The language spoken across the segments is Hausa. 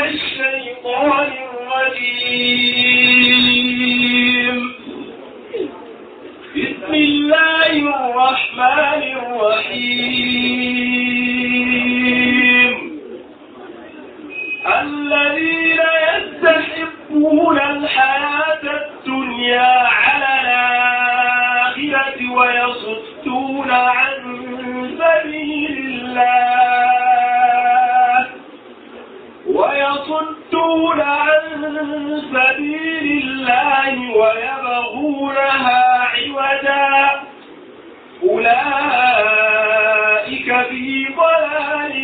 الشيطان الرجيم بسم الله الرحمن الرحيم الذين يستحبون الحياة الدنيا على الآخرة ويصدون عن سبيل الله ويصدون عن سبيل الله ويبغونها عوجا أولئك في ضلال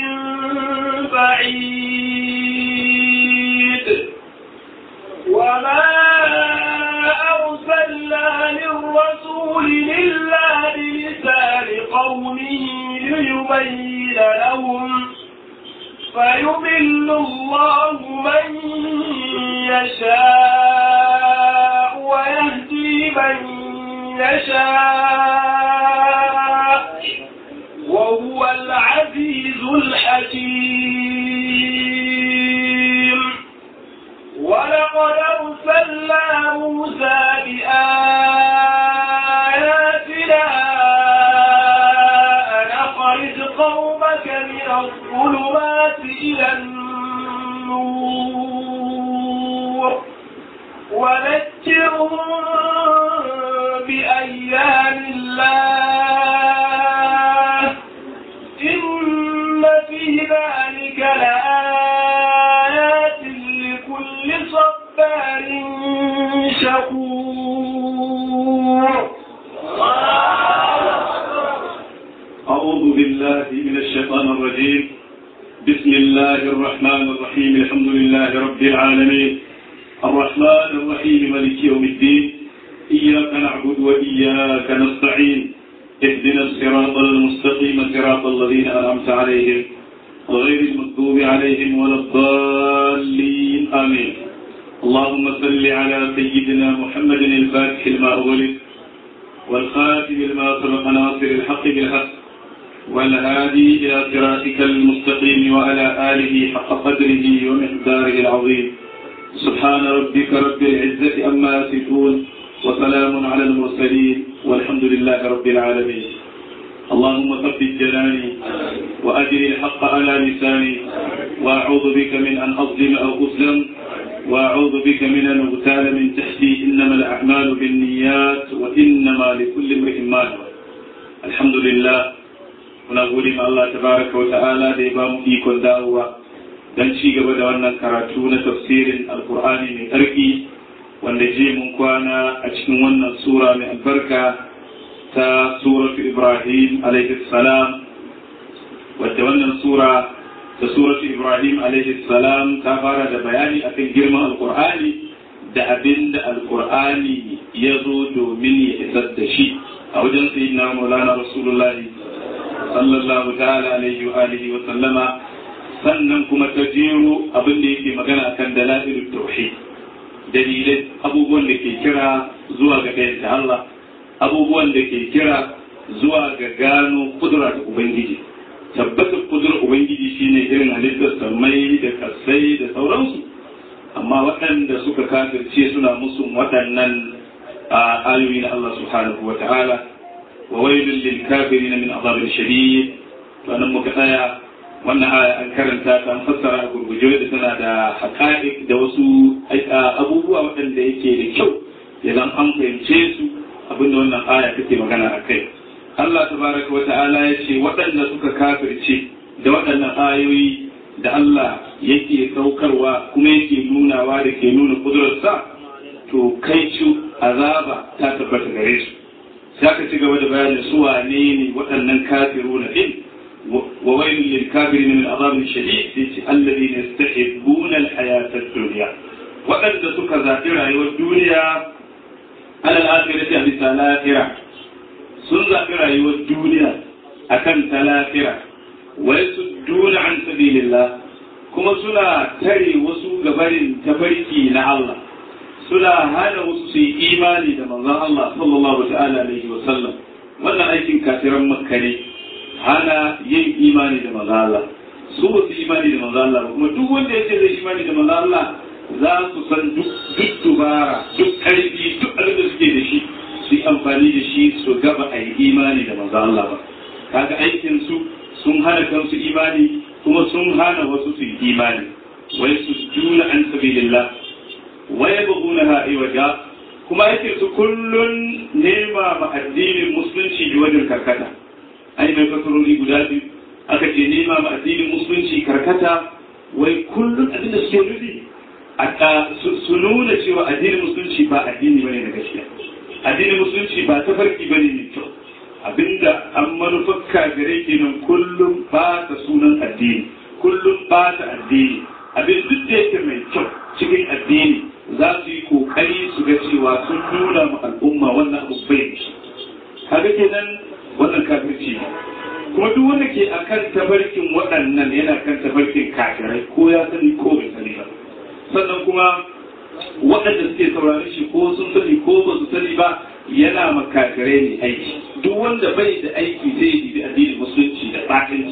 بعيد وما أرسلنا للرسول إلا بلسان قومه ليبين لهم فيضل الله من يشاء ويهدي من يشاء وهو العزيز الحكيم ولقد أرسلنا موسى بآياتنا أن أخرج قومك من الظلمات إلى النور وذكرهم بأيام الله إن في ذلك لآيات لكل صبار شكور أعوذ بالله من الشيطان الرجيم بسم الله الرحمن الرحيم الحمد لله رب العالمين الرحمن الرحيم ملك يوم الدين إياك نعبد وإياك نستعين اهدنا الصراط المستقيم صراط الذين أنعمت عليهم غير المغضوب عليهم ولا الضالين آمين اللهم صل على سيدنا محمد الفاتح لما أغلق والخاتم لما سبق ناصر الحق بالحق والهادي إلى صراطك المستقيم وعلى آله حق قدره ومقداره العظيم سبحان ربك رب العزة أما يصفون وسلام على المرسلين والحمد لله رب العالمين اللهم ثبت جناني وأجري الحق على لساني وأعوذ بك من أن أظلم أو أظلم وأعوذ بك من أن أغتال من تحتي إنما الأعمال بالنيات وإنما لكل امرئ ما نوى الحمد لله muna gode ma Allah tabaraka wa ta'ala da ya ba mu ikon dawowa don ci gaba da wannan karatu na tafsirin alkur'ani mai tsarki wanda je mun kwana a cikin wannan sura mai albarka ta suratu ibrahim alaihi salam wadda wannan sura ta suratu ibrahim alaihi salam ta fara da bayani akan girman alkur'ani da abin da alkur'ani ya zo domin ya isar da shi a wajen sayyidina maulana rasulullahi sallallahu ta'ala alaihi wa alihi wa sallama sannan kuma ta jero abin da yake magana akan dalailul tauhid dalilai abubuwan da ke kira zuwa ga ɗayan Allah abubuwan da ke kira zuwa ga gano kudura da ubangiji tabbatar kudurar ubangiji shine irin halittar samai da kasai da sauransu amma waɗanda suka kafirce suna musu waɗannan ayoyi na Allah subhanahu wa ta'ala وويل للكافرين من عذاب شديد فأنا مكتايا wannan aya an karanta ta an fassara a gurguje da tana da haƙa'iq da wasu abubuwa waɗanda yake da kyau idan an fahimce su abinda wannan aya take magana a kai Allah tabaraka wa ta'ala ya ce waɗanda suka kafirce da waɗannan ayoyi da Allah yake saukarwa kuma yake nunawa da ke nuna kudurarsa to kai azaba ta tabbata gare su za ka ci gaba da bayanin su wane ne waɗannan kafiru na ɗin wa wailun lil kafirin min azabin shadid sai ce alladhina yastahibbuna al hayata ad-dunya waɗanda suka zaɓi rayuwar duniya alal akhirati a bisa lahira sun zaɓi rayuwar duniya akan ta lahira wa yasudduna an sabilillah kuma suna tare wasu gabarin tafarki na Allah suna hana wasu su yi imani da manzon Allah sallallahu ta'ala alaihi wa sallam wannan aikin kafiran makka ne hana yin imani da manzon Allah su ba su imani da manzo Allah ba kuma duk wanda ya ce zai imani da manzo Allah za su san duk dubara duk karfi duk abin da suke da shi su yi amfani da shi su gaba a yi imani da manzo Allah ba kaga aikin su sun hana kansu imani kuma sun hana wasu su yi imani wai su juna an sabilillah wa yabghunaha iwaja kuma aikin su kullun nema ma addinin musulunci bi wajen karkata ai mai fasarori guda biyu aka ce nema ma addinin musulunci karkata wai kullun abin da suke nufi su nuna cewa addinin musulunci ba addini bane na gaskiya addinin musulunci ba tafarki bane mai kyau abinda an manufar kafirai kenan kullum ba ta sunan addini kullum ba ta addini abin duk da yake mai kyau cikin addini za su yi kokari su ga cewa sun nuna ma al'umma wannan abu bai kaga kenan wannan kafirci ne kuma duk wanda ke akan tabarkin waɗannan yana kan tabarkin kafirai ko ya sani ko bai sani ba sannan kuma waɗanda suke saurari shi ko sun sani ko ba su sani ba yana makafirai ne aiki duk wanda bai da aiki zai yi addinin musulunci da batinci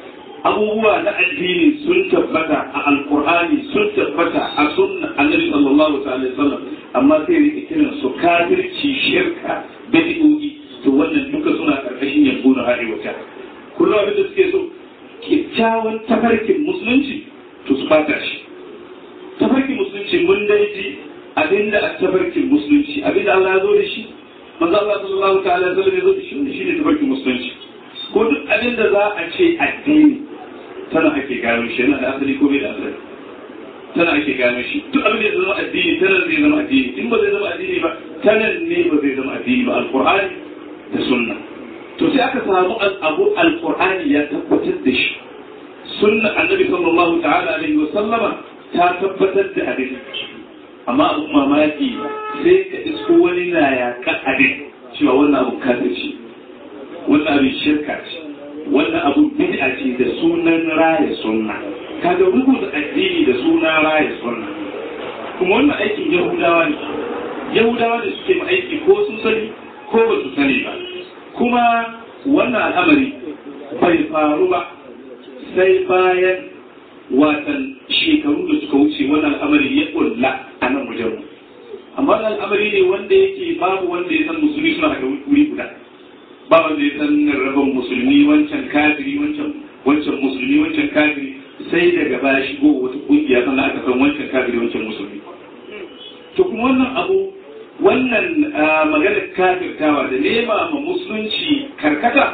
abubuwa na addini sun tabbata a alkur'ani sun tabbata a sunna annabi sallallahu alaihi wasallam amma sai rike kiran su kafirci shirka bid'o'i to wannan duka suna karkashin yanzu na arewa kullum abin da suke so kyakkyawan tafarkin musulunci to su bata shi tafarkin musulunci mun dai ji abinda a tafarkin musulunci abinda Allah ya zo da shi manzo Allah sallallahu ta'ala alaihi wasallam ya zo da shi shi ne tafarkin musulunci ko duk abinda za a ce addini tana ake gano shi yana da asali ko bai da asali tana ake gano shi duk abin da zama addini tana zai zama addini in ba zai zama addini ba tana ne ba zai zama addini ba alqur'ani da sunna to sai aka samu abu alqur'ani ya tabbatar da shi sunna annabi sallallahu ta'ala alaihi wa sallama ta tabbatar da abin amma abu mamaki sai ka isko wani na yaƙa abin cewa wannan abu kafirci wannan abin shirka ce wannan abu bid'a ce da sunan raya sunna kaga rubuta addini da sunan raya sunna kuma wannan aikin yahudawa ne yahudawa da suke aiki ko sun sani ko ba su sani ba kuma wannan al'amari bai faru ba sai bayan watan shekaru da suka wuce wannan al'amari ya kulla a nan wajen mu amma wannan al'amari ne wanda yake babu wanda ya san musulmi suna haka wuri guda ba wanda ya san rabon musulmi wancan kafiri wancan wancan musulmi wancan kafiri sai daga baya shigo wata kungiya sannan aka san wancan kafiri wancan musulmi to kuma wannan abu wannan maganar kafirtawa da nema ma musulunci karkata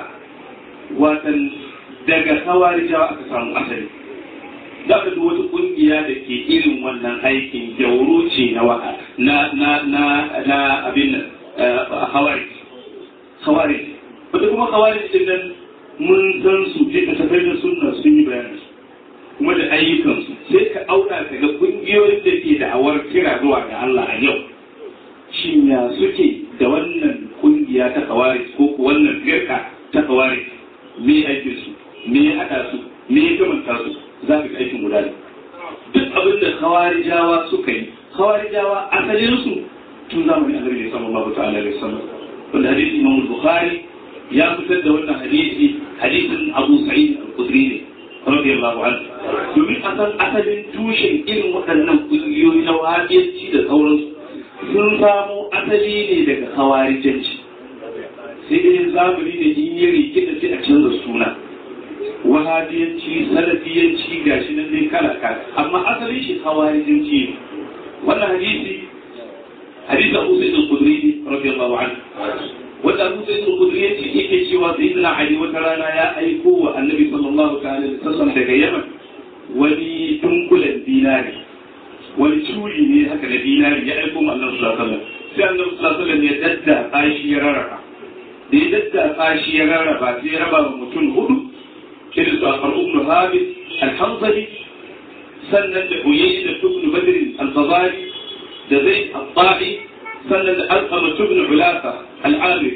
watan daga hawarijawa aka samu asali za ka duk wata kungiya da ke irin wannan aikin gyauro ce na na na na na abin nan hawari hawari wata kuma hawari din nan mun san su je ka tafai da sunna sun yi bayani kuma da ayyukansu sai ka auka ka ga kungiyoyin da ke da awar kira zuwa ga Allah a yau shin ya suke da wannan kungiya ta hawari ko wannan firka ta hawari me aikin su me ya haɗa su me ya kamanta su za ka aikin guda ne duk abin da khawarijawa suka yi khawarijawa asalin su tun zamanin annabi sallallahu ta'ala alaihi wasallam wanda hadisi imam bukhari ya fitar da wannan hadisi hadisin abu sa'id al-khudri ne radiyallahu anhu domin asan asalin tushen irin waɗannan kungiyoyi na wahabiyanci da sauransu sun samo asali ne daga khawarijanci sai dai zamani da in yi rikita sai a canza suna wahabiyanci salafiyanci gashi nan dai kala kala amma asalin shi hawarijanci ne wannan hadisi hadisi Abu Sa'id al-Khudri radiyallahu anhu wanda Abu Sa'id al-Khudri yace yake cewa sayyidina Ali wata rana ya aiko wa Annabi sallallahu ta'ala alaihi wasallam daga Yaman wani dunkulen dinari wani curi ne haka da dinari ya aiko ma Annabi sallallahu alaihi wasallam sai Annabi sallallahu alaihi wasallam ya dadda kashi ya rarraba da ya dadda kashi ya rarraba sai ya raba mutum hudu irin su akar ibn habib al-hanzali sannan da uyayi da ibn badr al-fazari da zai al-ta'i sannan da alqama ibn ulasa al-amiri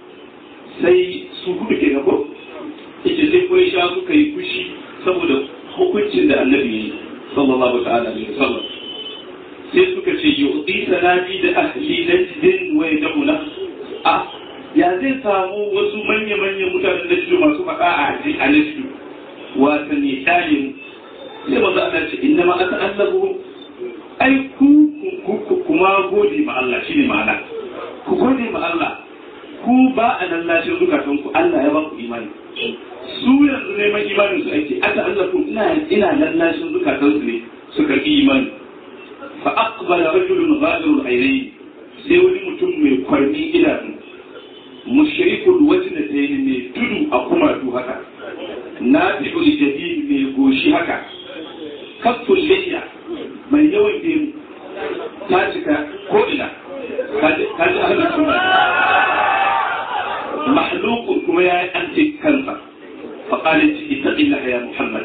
sai su hudu ke gabo ita sai kuwa sha suka yi fushi saboda hukuncin da annabi yi sallallahu ta'ala alaihi wasallam sai suka ce yu'ti sanadi da ahli najdin wa yad'una a ya zai samu wasu manya-manyan mutanen da shi masu faɗa a haji a nasu wata ne tare sai maza Allah ce inna ma aka allabu ai ku kuma gode ma Allah shine ma'ana ku gode ma Allah ku ba a nan lashin zukatan ku Allah ya ba ku imani su yanzu neman imanin su ake aka allabu ina ina nan lashin zukatan su ne su karbi imani fa aqbala rajulun ghadirul aynayn sai wani mutum mai kwarmi idanu mushrikul wajnatayn mai tudu a kumatu haka nafi'ul jadid mai goshi haka kafin liya mai yawan gemu ta cika ko'ina ta ji ahalin suna mahlukun kuma ya yi an ce kansa faƙalin ci ita illa ya muhammad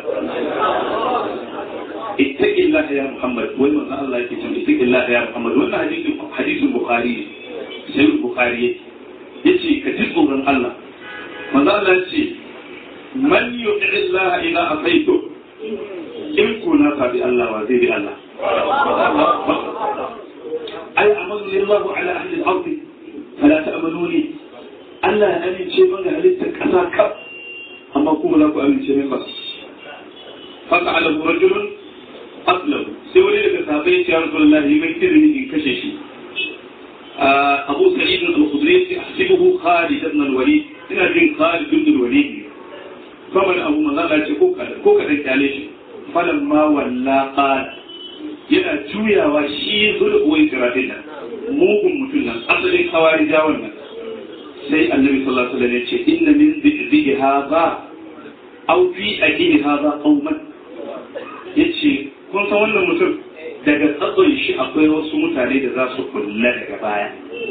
ita illa ya muhammad wai manzan Allah yake cewa ita illa ya muhammad wannan hadisin hadisin bukhari sai bukhari yace ka ji tsoron Allah manzan Allah ce man yu'i Allah ila asaitu in ko na sabi Allah wa zai bi Allah ai amanu lillahu ala ahli al-ard fala ta'manuni Allah ya amince min ga halittar kasa kaf amma kuma za ku amince min ba fa ta'ala rajulun aslam sai wani daga sahabbai ya Rasulullahi mai izini in kashe shi Abu Sa'id al-Khudri ya hasibuhu Khalid ibn al-Walid ina jin Khalid ibn al-Walid kamar abu manzo ce ko kada ko kada kyale shi falan ma walla qala yana juyawa shi zulhuwai siratin nan mugun mutum nan asalin kawari jawon nan sai annabi sallallahu alaihi wasallam ya ce inna min dhi'i hadha aw fi aqili hadha qauman yace kun san wannan mutum daga tsatson shi akwai wasu mutane da za su kulla daga baya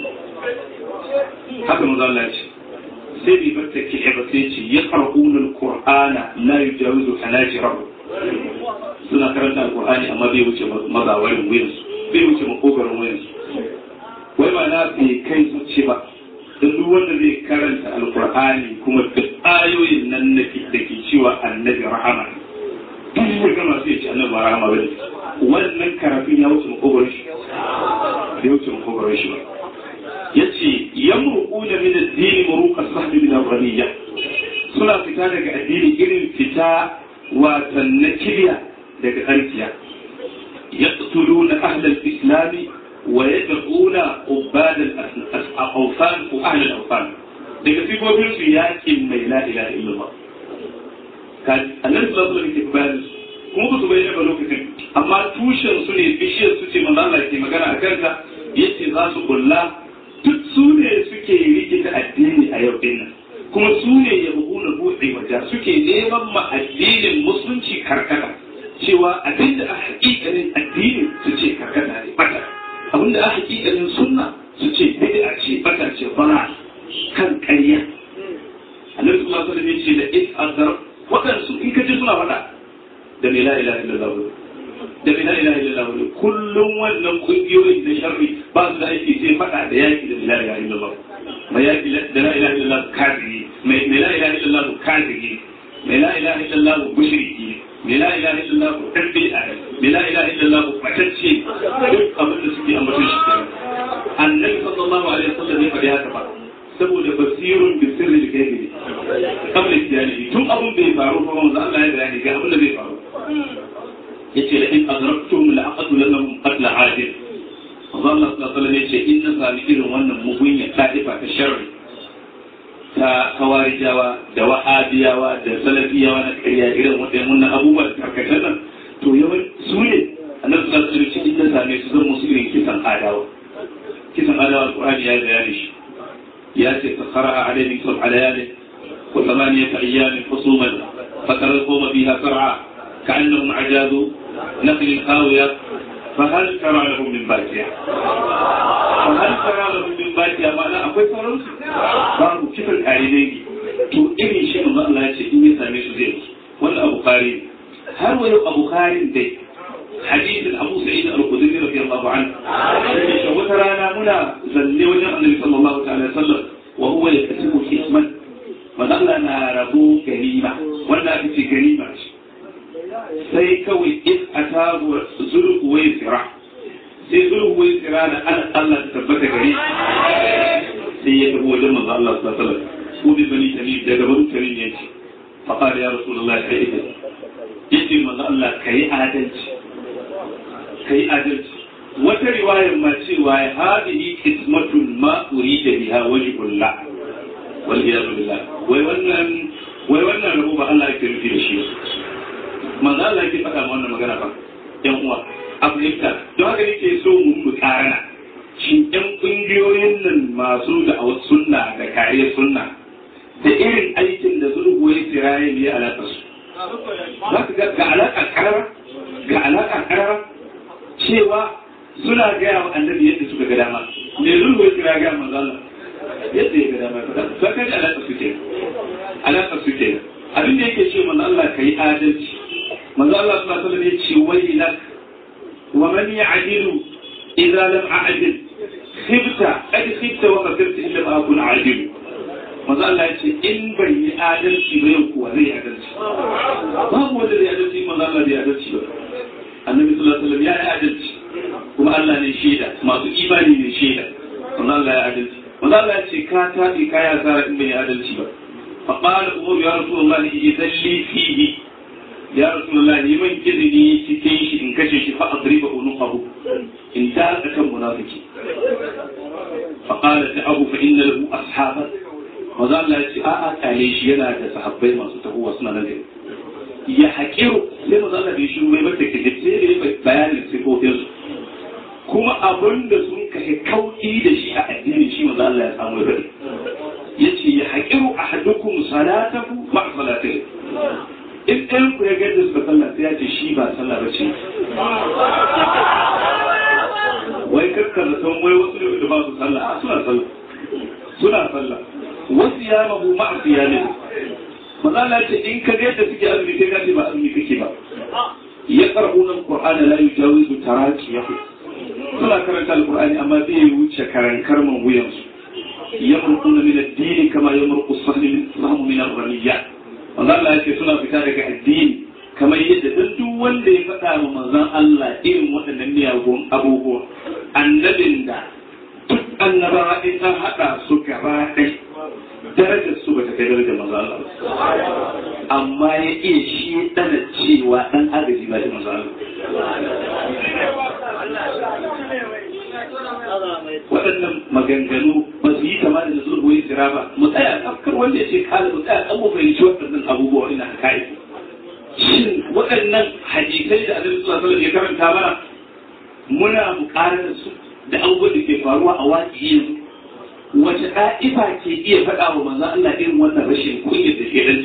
haka manzo Allah ce sai bi batta ki ba sai ce yaqra'una al-qur'ana la yujawizu hanajirahum suna karanta alkur'ani amma bai wuce mazawarin wuyansu bai wuce makogarin wuyansu wai ma na bai kai zuci ba duk wanda zai karanta alkur'ani kuma duk ayoyin nan na da ke cewa annabi rahama duk ya gama sai ce annabi rahama bane wannan karafin ya wuce makogarin shi bai wuce makogarin shi ba yace yamruquna min ad-din muruqa sahbi min al-ghaniyya suna fita daga addini irin fita watan na kiriya daga tsarkiya ya tsulu na ahlal islami wa ya da'una ubadal aufan ko ahlal aufan daga sifofin su yakin mai la ilaha illallah annabi sallallahu alaihi wasallam ke bayan kuma ba su bayyana ba lokacin amma tushen su ne bishiyar su ce manzo Allah ke magana a kanka yace za su kulla duk su ne suke rikita addini a yau din nan kuma su ne ya na buɗe wajen suke neman ma addinin musulunci karkata cewa abinda a hakikanin addini su ce karkata ne bata abinda a hakikanin sunna su ce bid'a ce bata ce bana kan ƙarya annabi sallallahu alaihi wasallam ya ce da is azar wadansu in ka ji suna faɗa da la ilaha illallah da la ilaha illallah kullum wannan kungiyoyin da sharri ba su da aiki sai faɗa da yaki da la ilaha illallah mai yaki da la ilaha illallah kafiri mai la ilaha illallah kafiri mai la ilaha illallah mushriki mai la ilaha illallah dan bid'a mai la ilaha illallah matacce duk abin da suke ambaton shi kenan annabi sallallahu alaihi wasallam ya faɗi haka ba saboda basirun bi sirri da kai ne kabla tiyani tun abin bai faru ba manzo Allah ya bayani ga abin da zai faru yace la in adraktum la aqtulannahum qatla adil manzo Allah sallallahu alaihi wasallam yace in na sami irin wannan mugunya ta'ifa ta sharri ta kawarijawa da wahabiyawa da salafiyawa na ƙarya irin waɗannan abubuwa da karkatar nan to yawan su ne annabi sallallahu alaihi wasallam in na same su zan musu irin kisan adawa kisan adawa alqur'ani ya bayani shi ياتي فقرأ عليهم سبع ليال وثمانية أيام حصوما فترى القوم فيها سرعى كأنهم عجاز نخل خاوية فهل ترى لهم من باكية فهل ترى لهم من باكية ما لا أقول فرنس باب كيف الآلين تو إني شيء من الله يشيء إني سامي سزيل ولا أبو خاري هل ولو أبو خاري دي حديث أبو سعيد الخدري رضي الله عنه وترانا منا زل وجه النبي صلى الله عليه وسلم وهو يكتب حكما وظلنا ربو كريمة ولا في كريمة sai kawai in a tabu zurgu wai tsira sai zurgu wai tsira da ana Allah ta tabbata gare sai ya tafi wajen manzo Allah sallallahu alaihi wasallam ko bi bani tamim daga bani tamim yace fa qala ya rasulullah kai idan yace manzo Allah kai adalci kai adalci wata riwayar ma cewa hadihi qismatun ma urida biha wajhullah wal iyad billah wai wannan wai wannan rabo ba Allah yake nufi da shi manzo Allah yake faɗa wannan magana ba yan uwa Afirka don haka nake so mu mu karana shin ɗan ƙungiyoyin nan masu da sunna da kariyar sunna da irin aikin da zurgu ya tsiraye ne alaƙa su za ka ga ga alaƙa ƙarara ga alaƙa ƙarara cewa suna gaya wa annabi yadda suka ga dama me zurgu ya tsira gaya manzo Allah yadda ya ga dama ya faɗa za ka ji alaƙa su ke alaƙa su ke abin da yake ce manzo Allah ka yi adalci manzo Allah sallallahu alaihi wasallam ya ce wai lak wa man ya'dilu idza lam a'dil khibta qad khibta wa qadirta illa ma akun adil manzo Allah ya ce in bai yi adalci ba yau kuwa zai adalci babu wanda zai adalci manzo Allah bai adalci ba annabi sallallahu alaihi wasallam ya yi adalci kuma Allah ne shaida masu imani ne shaida manzo Allah ya adalci manzo Allah ya ce ka tabi ka ya zara in bai yi adalci ba fa qala umar ya rasulullahi idan li fihi ya rasulullahi man izini cikin shi in kashe shi fa adriba unuqahu in ta kan munafiki فقال ابو فان له اصحابا maza Allah ya ce a'a kale shi yana da sahabbai masu tahowa suna nan da ya haƙiru sai maza Allah bai shiru mai mata ke sai da ya bayanin sifofin su kuma abin da sun kashe kauki da shi a addinin shi maza Allah ya samu ya ya ce ya haƙiru a hadukum salatahu ma salatihi in ɗayan ku ya gaida suka sallah sai ya ce shi ba sallah ba ce wai kakkar da san wai wasu da ba su sallah a suna sallah suna sallah wasu ya mabu ma'a siyami maza Allah ce in ka ga yadda suke azumi kai ka ce ba azumi kake ba ya qara'una alqur'ana la yujawizu taraqiyahu suna karanta alqur'ani amma bai wuce karankar man wuyan su yamruquna min ad-din kama yamruqu as-sahmu min ar-ramiyya maza Allah ce suna fita daga addini kamar yadda duk duk wanda ya faɗa wa manzon Allah irin waɗannan miyagun abubuwa annabin da duk annabawa in an haɗa su gaba ɗai darajar su bata kai darajar manzon Allah amma ya iya shi ɗana cewa ɗan agaji ba da manzon Allah waɗannan maganganu ba su yi kama da zurgo ya jira ba mu tsaya kafkar wanda ya ce kala mu tsaya kan mu fahimci waɗannan abubuwa ina kai shin waɗannan hadisai da annabi sallallahu alaihi ya karanta mana muna buƙatar su da abubuwan da ke faruwa a waƙi yanzu wace ɗa'ifa ke iya faɗa wa manzon Allah irin wannan rashin kunya da ke dan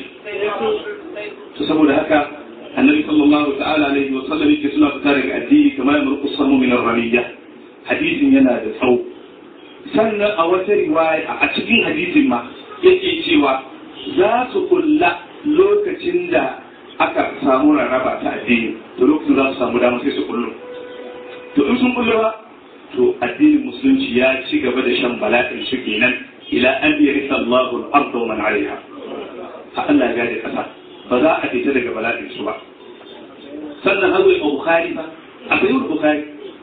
to saboda haka annabi sallallahu ta'ala alaihi wa sallam yake suna fita daga addini kamar ya murƙu samu min ramiyya hadisin yana da tsawo sannan a wata riwaya a cikin hadisin ma yake cewa za su kulla lokacin da aka samu rarraba ta addini to lokacin za su samu dama sai su kullu to in sun kullu ba to addinin musulunci ya ci gaba da shan bala'in su kenan ila an yarisa Allahu al-ardh wa man 'alayha ha Allah ya da kasa ba za a fita daga bala'in su ba sannan hazo Imam Bukhari ba akwai Bukhari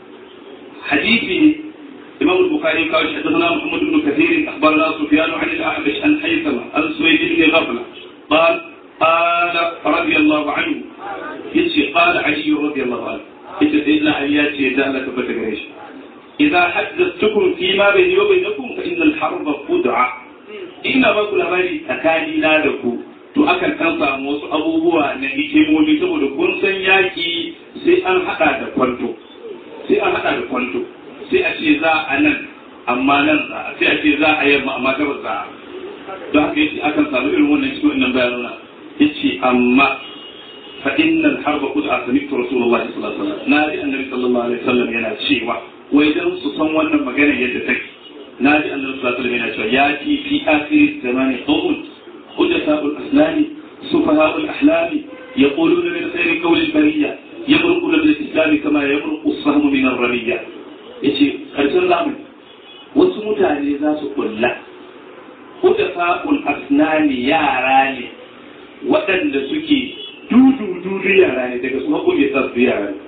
hadisi ne إمام البخاري قال حدثنا محمد بن كثير أخبرنا سفيان عن الأعمش عن حيثمة عن سويد بن غفلة قال قال رضي الله عنه يتي قال علي رضي الله عنه يتي سيدنا علي ياتي ذلك بتقريش إذا حدثتكم فيما بيني وبينكم فإن الحرب خدعة إن ما كل باري تكاني نادكو to akan kan samu wasu abubuwa na hikimomi saboda kun san yaki sai an hada da kwanto sai an hada da kwanto sai a ce za a nan amma nan sai a ce za a yamma amma gabas za a don haka yace akan samu irin wannan cikin wannan bayanuna yace amma fa innal harba qad asamitu rasulullahi sallallahu alaihi wasallam na ji annabi sallallahu alaihi wasallam yana cewa wai dan su san wannan magana yadda take na ji annabi sallallahu alaihi wasallam yana cewa ya ci fi akhir zamani qawm hujjatul aslami sufaha'ul ahlami يقولون من خير قول البرية يمرقون بالإسلام كما يمرق السهم من الرمية yace karshen zamani wasu mutane za su kulla hudafa'ul asnani yara ne waɗanda suke dudu dudu yara ne daga su haƙoƙe sa su yara ne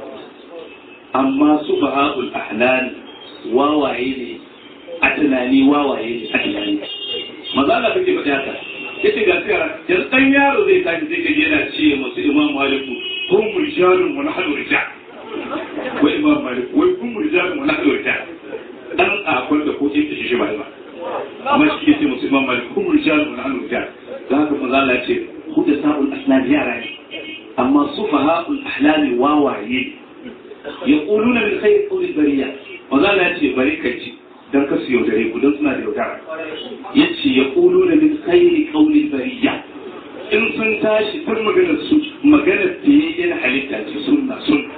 amma su baha'ul ahlani wawaye ne a tunani wawaye ne a tunani maza Allah kake faɗi haka yace ga tsara yanzu dan yaro zai tashi sai kaje yana ce masu imam maliku hum rijalun wa nahnu rijal wai imam maliku wai hum rijalun wa nahnu rijal dan akwai da ko ce shi shi ba ba amma shi yace masu imam maliku hum rijalun wa nahnu rijal da haka manzo Allah ya ce huda sa'ul asnad yara ne amma sufaha'ul ahlami wawaye yaquluna min khayr qawli bariya manzo Allah ya ce bari kai ci dan ka su yaudare ku don suna da yaudara yace yaquluna min khayr qawli bariya in sun tashi tun maganar su maganar da yayin halitta ce sunna sunna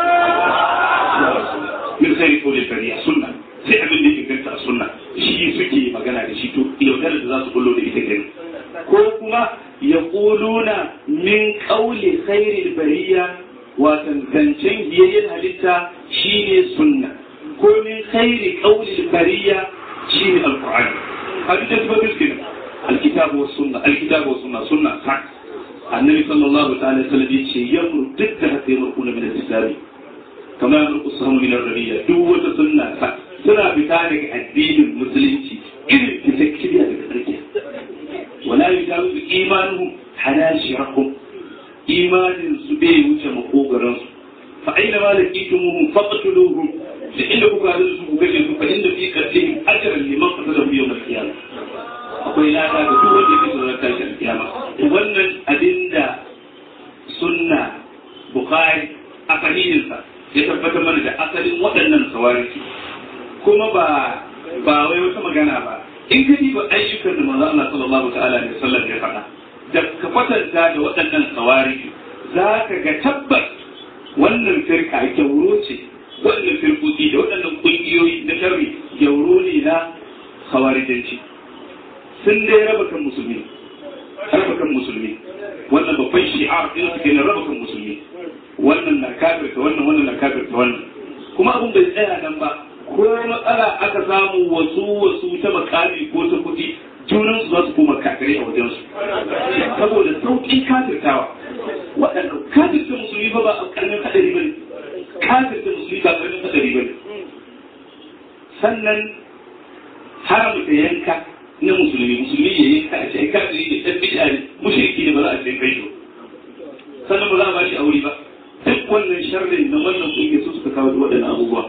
min khayr qawli bariya sunna sai abin da yake ganta sunna shi suke magana da shi to yaudarar da za su kullo da ita kenan ko kuma ya ƙuluna min ƙauli khairil bariya watan zancen biyayyen halitta shine sunna ko min khairi ƙaulil bariya shine alƙur'ani hadith da ba miskin alkitabu was sunna alkitabu was sunna sunna sak annabi sallallahu ta'ala sallam yace yamru duk da haka yamru min al-islam kama yamru sahamu min ar-rabiya duk wata sunna sak suna fita daga addinin musulunci irin fitakkiya daga tsarki ولا يجاوز إيمانهم حناشرهم إيمان سبي وجه فأينما لقيتموهم فاقتلوهم لإنكم قالوا سبوا كشفوا فإن في قتلهم أجرا لمن قتلهم يوم القيامة akwai lada ga duk wanda yake tsoron tashin kiyama wannan abin da sunna bukhari a sahihinsa ya tabbatar mana da asalin waɗannan sawariki kuma ba ba wai wata magana ba in ka diba ayyukan da manzo Allah sallallahu ta'ala alaihi wasallam ya faɗa da ka kwatanta da waɗannan kawari za ka ga tabbas wannan firka gyauro ce waɗannan firkoki da waɗannan ƙungiyoyi na sharri gyauro ne na kawarijanci sun dai raba kan musulmi raba kan musulmi wannan babban shi'ar ɗin su ke raba kan musulmi wannan na kafirta wannan wannan na kafirta wannan kuma abin bai tsaya nan ba ko matsala aka samu wasu wasu ta makami ko ta kuɗi junan su za su koma kafirai a wajen su saboda sauƙin kafirtawa waɗanda kafirta musulmi ba ba a ƙarnin haɗari ba ne kafirta musulmi ba ƙarnin haɗari ba ne sannan haramta yanka na musulmi musulmi ya yanka a ce kafiri da ɗan bid'a ne mushriki ne ba za a ce kai sannan ba za a ba shi aure ba duk wannan sharrin na wannan kungiya su suka kawo waɗannan abubuwa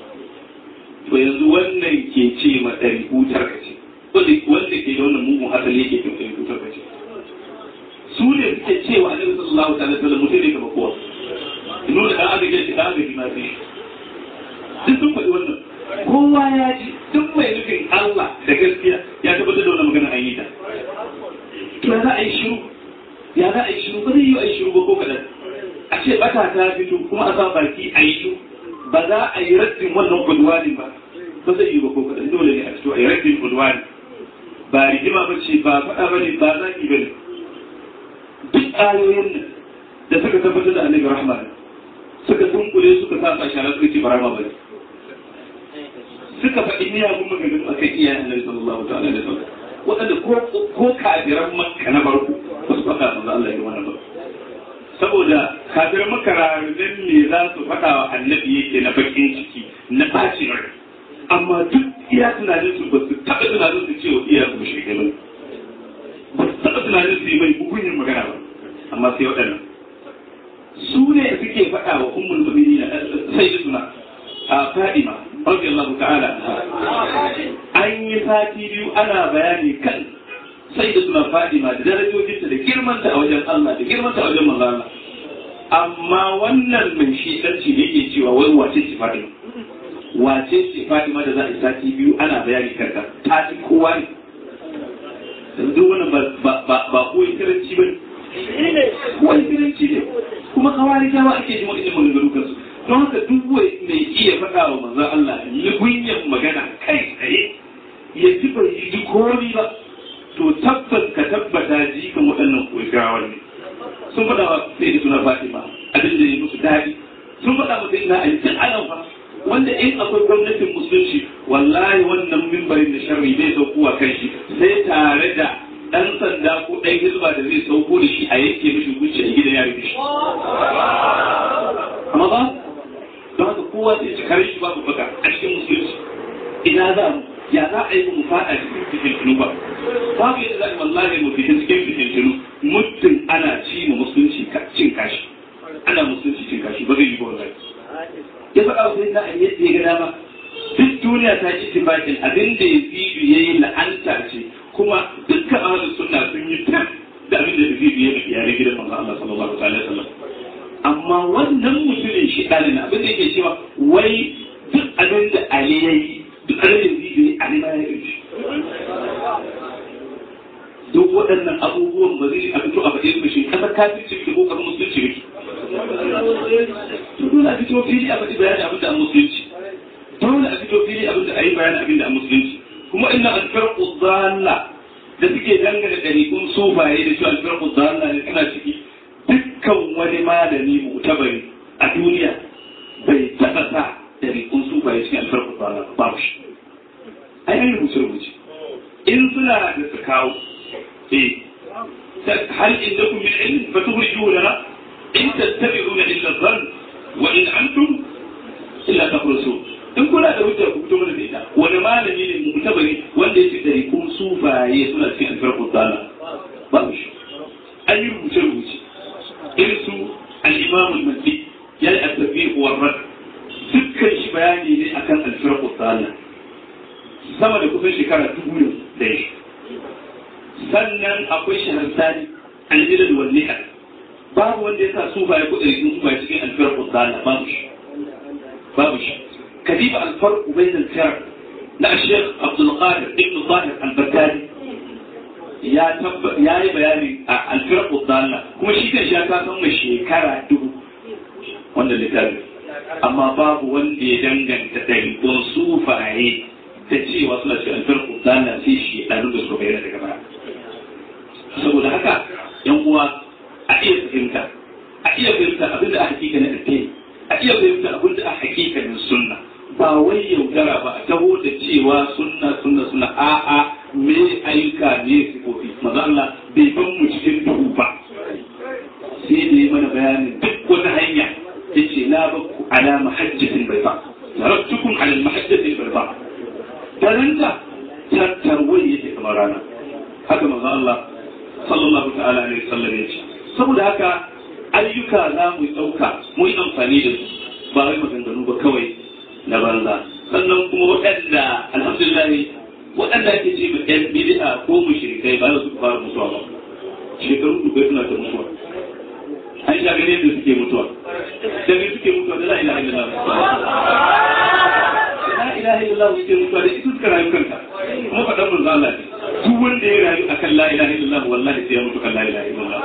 to yanzu wannan ke ce ma ɗari hutar ka ce wanda ke da wannan mugun asali yake ke ɗari hutar ka ce su ne suke cewa annabi sallallahu alaihi wasallam mutum ne kamar kowa nuna da aka gaji da aka ma sai duk sun faɗi wannan kowa ya ji duk mai nufin Allah da gaskiya ya tabbatar da wannan magana an yi ta to ya za a yi shiru ya za a yi shiru ba zai yi a yi shiru ba ko kaɗan a ce bata ta fito kuma a sa baki a yi shiru ba za a yi raddin wannan kudwani ba ba zai yi ba ko kaɗan dole ne a fito a yi raddin kudwani ba rigima ba ce ba faɗa ba ne ba zaki ba ne duk ayoyin nan da suka tabbatar da annabi rahman suka dunkule suka sa a shara suka ce barama ba ne suka faɗi miyagun maganganu a kan iyayen annabi sallallahu ta'ala da sallam waɗanda ko kafiran makka na farko ba su faɗa manzo Allah ya wannan ba saboda kafiran makka rarraben me za su faɗa wa annabi yake na bakin ciki na bacin rai amma duk iya tunanin su ba su taɓa tunanin su cewa iya su shirke ba ba su taɓa tunanin su yi mai hukunin magana ba amma sai waɗannan su ne suke faɗa wa ummul mu'minin sai suna a fadima radiyallahu ta'ala an yi sati biyu ana bayani kan sai da suna fadima da darajojinta da girmanta a wajen Allah da girmanta a wajen manzo Allah amma wannan mai shi sarki da yake cewa wai wace ce fadima wace ce fadima da za a yi sati biyu ana bayani kanka ta ci kowa ne yanzu wannan ba ba koyi karanci ba ne koyi karanci ne kuma kawari jawa ake ji wa'in maganganu kansu don haka duk wai mai iya faɗa wa manzo Allah lugunyan magana kai tsaye ya ji bai ji komi ba to tabbas ka tabbata ji kan waɗannan kogawa ne sun faɗa wa sai da suna Fatima abin da ya musu daɗi sun faɗa wa sai ina ayi tun anan fa wanda in akwai gwamnatin musulunci wallahi wannan mimbarin da sharri bai saukowa kan shi sai tare da ɗan sanda ko ɗan hizba da zai sauko da shi a yanke mishi hukunci a gidan yari shi amma ba don haka kowa zai ci kare shi babu baka a cikin musulunci ina za mu ya za a yi mu fada cikin cikin tunuba babu yadda za a wallahi mu fitin cikin fitintunu muddin ana ci mu musulunci cin kashi ana musulunci cin kashi ba zai yi ba wallahi ya faɗa wa sai na a yadda ya ga dama duk duniya ta ci tibakin abin da ya fi ya yi la'anta ce kuma dukkan ahalin sunna sun yi tab da abin da ya fi ya yi yare gidan manzo Allah sallallahu alaihi wasallam amma wannan mutumin shi ɗalin abin da yake cewa wai duk abin da Ali ya yi duk abin da zai yi Ali ma ya yi shi duk waɗannan abubuwan ba zai a fito a faɗe su shi kasar kafirci da kokarin musulunci ne to dole a fito fili a faɗi bayani abin da a musulunci dole a fito fili abin da a yi bayani abin da a musulunci kuma ina alfarku zalla da suke dangane ɗariƙun sufaye da shi alfarku zalla ne suna ciki dukkan wani malami mutabari a duniya bai taɓa sa ɗariƙun sufaye cikin alfarku zalla babu shi ai an rubuce rubuce in suna da su kawo eh hal indakum min ilm fatukhrijuhu lana in tattabi'una illa dhann wa in antum illa takhrusun in kuna da hujja ku fito mana da ita wani malami ne mu tabari wanda yake da rikun sufaye suna cikin alfarqu tsala ba mu shi an yi rubuce rubuce irin su al-imam al-mahdi ya yi at-tafiq wa rad dukkan shi bayani ne akan alfarqu tsala sama da kusan shekara dubu da ya sannan akwai shahararri al-ilal wal nihal babu wanda ya sa sufaye ko da rikun sufaye cikin alfarqu tsala babu shi babu shi كتيب الفرق بين الفرق لا الشيخ عبد القادر ابن الظاهر البغدادي يا تب يا بياني الفرق الضالة kuma shi kan sha ta san shekara dubu wanda littafi amma babu wanda ya danganta ɗariƙon sufaye da cewa suna ce alfarku dala sai shi ɗaru da suka bayyana daga baya saboda haka yan uwa a iya fahimta a iya fahimta abin da a hakika na addini a iya fahimta abin da a hakikanin sunna ba wai yaudara ba a taho da cewa sunna sunna sunna a'a me ayyuka ne sifofi maza Allah bai ban mu cikin duhu ba sai da yi mana bayanin duk wata hanya yace la bakku ala mahajjatin bai ba taraktukum ala mahajjatin bai ba daranta tattarwai yake kamar rana haka maza Allah sallallahu ta'ala alaihi wasallam yace saboda haka ayyuka za mu ɗauka mu yi amfani da su ba wai maganganu ba kawai na banza sannan kuma waɗanda alhamdulillah waɗanda ake ce ma ɗan bid'a ko mushrikai ba za su fara mutuwa ba shekaru dubai suna ta mutuwa an sha gane da suke mutuwa da me suke mutuwa da la ilaha illallah la ilaha illallah suke mutuwa da ita suka rayu kanta kuma faɗan manzo Allah ne duk wanda ya rayu akan la ilaha illallah wallahi sai ya mutu kan la ilaha illallah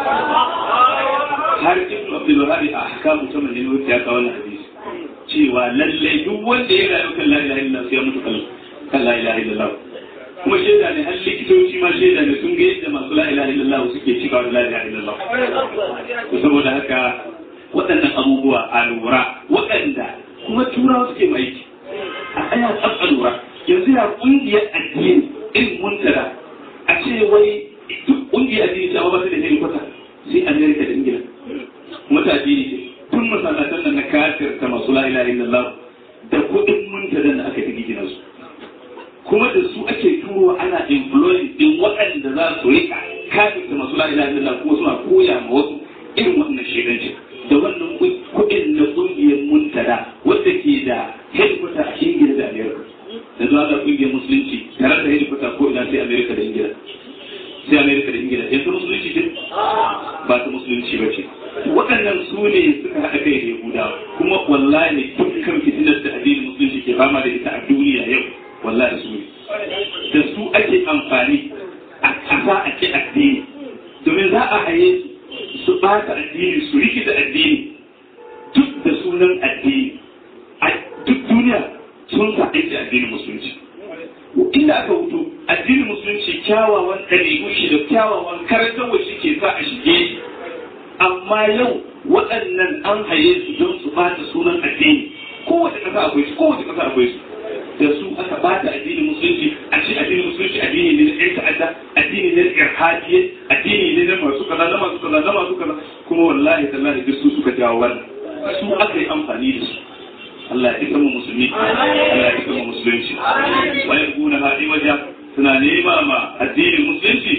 har ibn abdul wahhab a ahkamu ta manzili ya kawo wannan hadisi cewa lallai duk wanda ya rayu kan la ilaha illallah sai ya mutu kan la ilaha illallah kuma shaida ne har likitoci ma shaida ne sun ga yadda masu la ilaha illallah suke cikawa da la ilaha illallah saboda haka waɗannan abubuwa a lura waɗanda kuma turawa suke mai aiki a tsaya tsaf a lura yanzu ya ƙungiyar addini irin muntara a ce wai duk ƙungiyar addini ta ba ta da helikwata sai amerika da ingila kuma ta addini ce tun masallatan nan na kafir ta masu la ilaha illallah da kuɗin muntadan da aka yi gina su kuma da su ake turo ana employing din waɗanda za su rika kafin da masu la'ila illallah kuma suna koya ma wasu irin wannan shedanci da wannan kuɗin na ƙungiyar muntada wadda ke da headquarter a ingila da amerika da zuwa ga ƙungiyar musulunci tare da headquarter ko ina sai amerika da ingila sai amerika da ingila yanzu musulunci ce ba ta musulunci ba ce waɗannan su ne suka haɗa kai da yahudawa kuma wallahi dukkan fitinar da addinin musulunci ke fama da ita a duniya yau wallahi su ne da su ake amfani a ƙasa a ke addini domin za a haye su ɓata addini su rikita addini duk da sunan addini a duk duniya sun sa aiki addinin musulunci inda aka wuto addinin musulunci kyawawan ɗariƙu shi da kyawawan karantarwa shi ke sa a shige shi amma yau waɗannan an haye su don su ɓata sunan addini kowace ƙasa akwai su kowace ƙasa akwai su da su aka bata addinin musulunci a ce addinin musulunci addini ne na ƴan ta'adda addini ne na irhadiye addini ne na masu kaza na masu kaza na masu kaza kuma wallahi tallahi duk su suka jawo wannan su aka yi amfani da su Allah ya isa mu musulmi Allah ya isa mu musulunci wa yakuna hadi waja suna nema ma addinin musulunci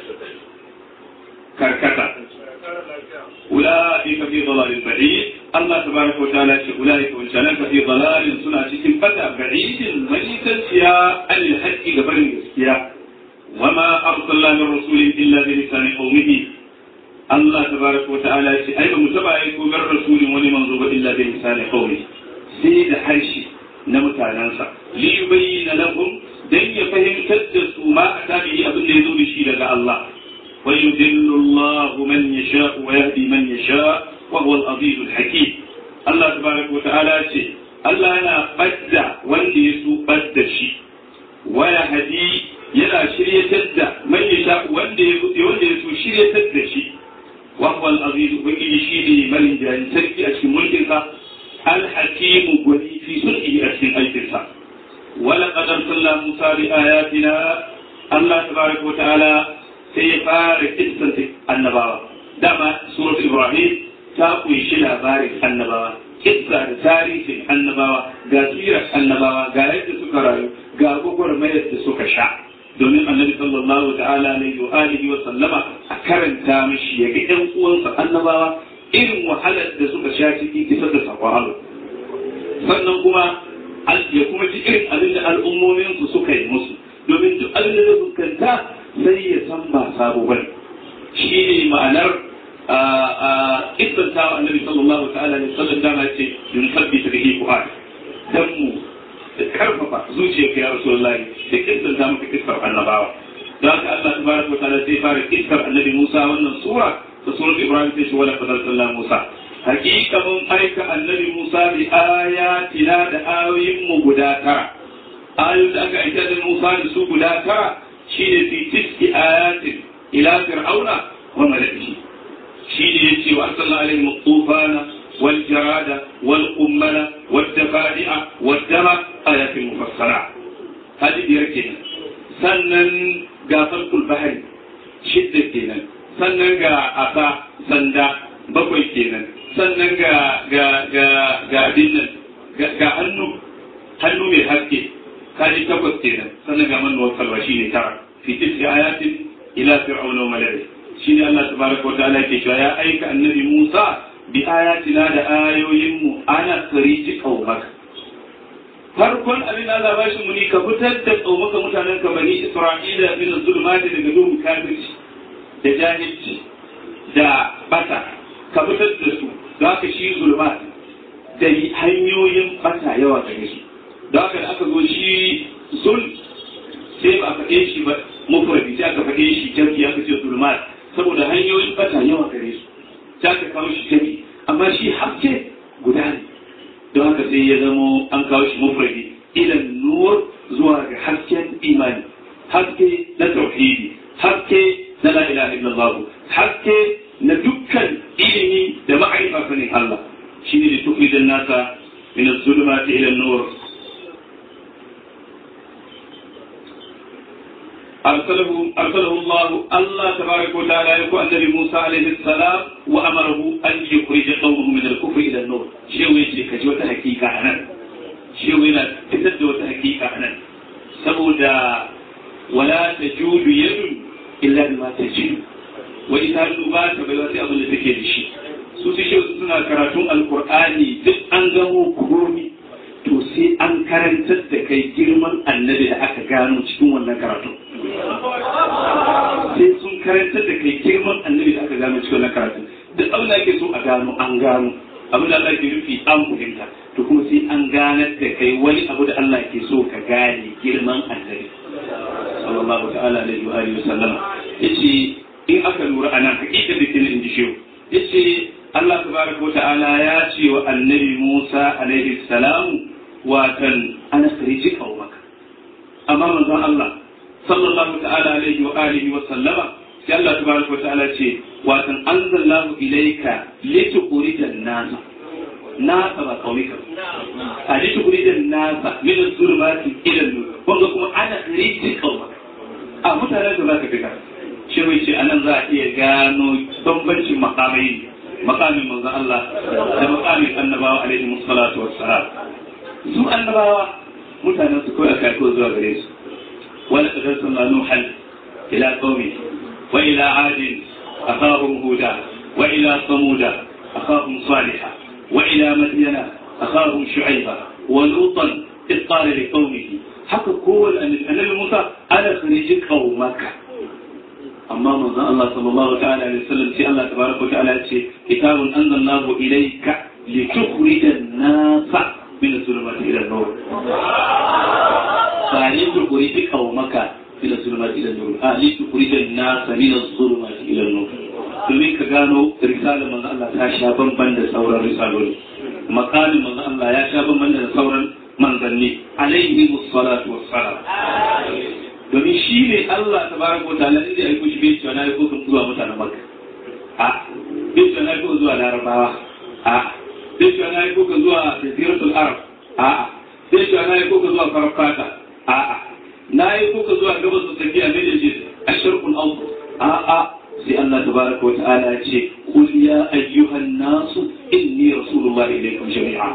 karkata أولئك في ضلال بعيد الله تبارك وتعالى أولئك وإنسانك في ضلال سنة فتى بعيد ميتا يا عن الحق قبل الاسكيا وما أرسلنا من رسول إلا بلسان قومه الله تبارك وتعالى أي متبع يكون من رسول ولمن إلا بلسان قومه سيد حرشي نمتع ننسى ليبين لهم دن يفهم تدسوا ما أتى به أبن يزول شيء الله ويذل الله من يشاء ويهدي من يشاء وهو العزيز الحكيم الله تبارك وتعالى شيء الله أنا بدع وندي يسوء بدع شيء ويهدي يلا شرية تدع من يشاء وندي يسوء شرية تدع شيء وهو العزيز وإن شيء من جاء سرقي أشي ملكها الحكيم ولي في سرقه أشي أيتها ولقد أرسلنا موسى بآياتنا الله تبارك وتعالى sai ya fara kissan annabawa dama surat ibrahim ta kunshi labarin annabawa kissa da tarihin annabawa ga sirar annabawa ga yadda suka rayu ga gwagwarmayar da suka sha domin annabi sallallahu ta'ala alaihi wa alihi wa sallama a karanta mishi ya ga ɗan uwansa annabawa irin wahalar da suka sha ciki kisar da sakon Allah sannan kuma ya kuma ji irin abin da al'ummominsu suka yi musu domin duk abin da zai fuskanta sai ya san ba sabo bane shi ne ma'anar kisan ta annabi sallallahu ta'ala ne sallan dama ce yun sabbi ta bihi fu'ad dan mu da karfafa zuciyarka ya rasulullahi da kisan ta maka kisar annabawa da haka Allah tabaraka wa ta'ala sai fara kisar annabi Musa wannan sura da surat Ibrahim sai shi wala fadal sallallahu Musa hakika mun aika annabi Musa bi ayatina da ayoyin mu guda tara ayoyin da aka aika da Musa da su guda tara shine fi tiski ayatin ila fir'auna wa mala'ihi shine yace wa sallallahu alaihi tufana wal jarada wal ummala wad dafadi'a wad dama ayatin mufassala hadi biyar kenan sannan ga falkul bahari shidda kenan sannan ga asa sanda bakwai kenan sannan ga ga ga ga dinnan ga hannu hannu mai haske kaji takwas kenan sannan ga manuwar kalwa shine tara fi tis'i ayatin ila fir'auna wa mala'i shine Allah tabaraka wa ta'ala ke cewa ya aika annabi Musa bi ayatina da ayoyin mu ana sariji qaumaka farkon abin Allah ba shi muni ka fitar da qaumaka mutanen ka bani Isra'ila min zulumati daga duhun kafirci da jahilci da bata ka fitar da su za ka shi zulumati da hanyoyin bata yawa gare su da haka da aka zo shi zul sai ba a faɗe shi ba mufradi sai aka faɗe shi jami'i aka ce zulmat saboda hanyoyin bata yawa gare su sai aka kawo shi jami'i amma shi haske guda ne don haka sai ya zamo an kawo shi mufradi ilan nur zuwa ga hasken imani haske na tauhidi haske na la ilaha illallah haske na dukkan ilimi da ma'arifa sanin Allah shine da tukrijan nasa min az-zulumati ila an-nur أرسله أرسله الله الله تبارك وتعالى يقول النبي موسى عليه السلام وأمره أن يخرج قومه من الكفر إلى النور شيء ويجي كجوة حقيقة أنا شيء وينا تسد حقيقة أنا سبودا ولا تجود يد إلا بما تجد وإذا نبات بلا أظن تكيد شيء su su shi suna karatun alkur'ani duk an gamo komi to sai an karantar da kai girman annabi da aka gano cikin wannan karatun sai sun karantar da kai girman annabi da aka gano cikin wannan karatun duk abin da ake so a gano an gano abin da Allah ke nufi an fahimta to kuma sai an ganar da kai wani abu da Allah ke so ka gane girman annabi sallallahu ta'ala alaihi wa alihi wasallam yace in aka lura anan hakika da ke in ji shehu yace Allah tabaraka wa ta'ala ya ce wa annabi Musa alaihi salam watan ana sarji kaumaka amma manzon Allah sallallahu ta'ala alaihi wa alihi wa sallama sai Allah tabaraka wa ta'ala ce watan anzalallahu ilayka litukhrijan nasa nasa ba kaumika a litukhrijan nasa min az-zulumati ila an-nur wanda kuma ana sarji kaumaka a mutanen da zaka fita shi wai ce anan za a iya gano bambancin makamai makamin manzon Allah da makamin annabawa alaihi musallatu wassalam su annabawa mutanen su kawai aka ko zuwa gare su ولقد أرسلنا نوحا إلى قومه وإلى عاد أخاهم هودا وإلى ثمود أخاهم صالحا وإلى مدين أخاهم شعيبا ولوطا إذ قال لقومه حق قول أن النبي موسى أنا خريج قومك أما من الله صلى الله تعالى عليه وسلم في الله تبارك وتعالى كتاب أنزلناه إليك لتخرج الناس من الظلمات إلى النور فلتخرج قومك إلى الظلمات إلى النور آه لتخرج الناس من الظلمات إلى النور domin ka gano risalar manzo Allah ta sha bamban da sauran risaloli makamin manzo Allah ya sha bamban da sauran manzanni alaihi musallatu wassalam domin shi ne Allah tabaraka wa ta'ala inda ya aiko shi bai cewa na aiko kan zuwa mutanen Makka a bai cewa na aiko zuwa Larabawa a bai cewa na aiko kan zuwa Jaziratul Arab a bai cewa na aiko kan zuwa Farfata a na aiko kan zuwa gabas da tsakiya ne da shi asharqul awsat a a sai Allah tabaraka wa ta'ala ya ce qul ya ayyuhan nasu inni rasulullahi ilaykum jami'a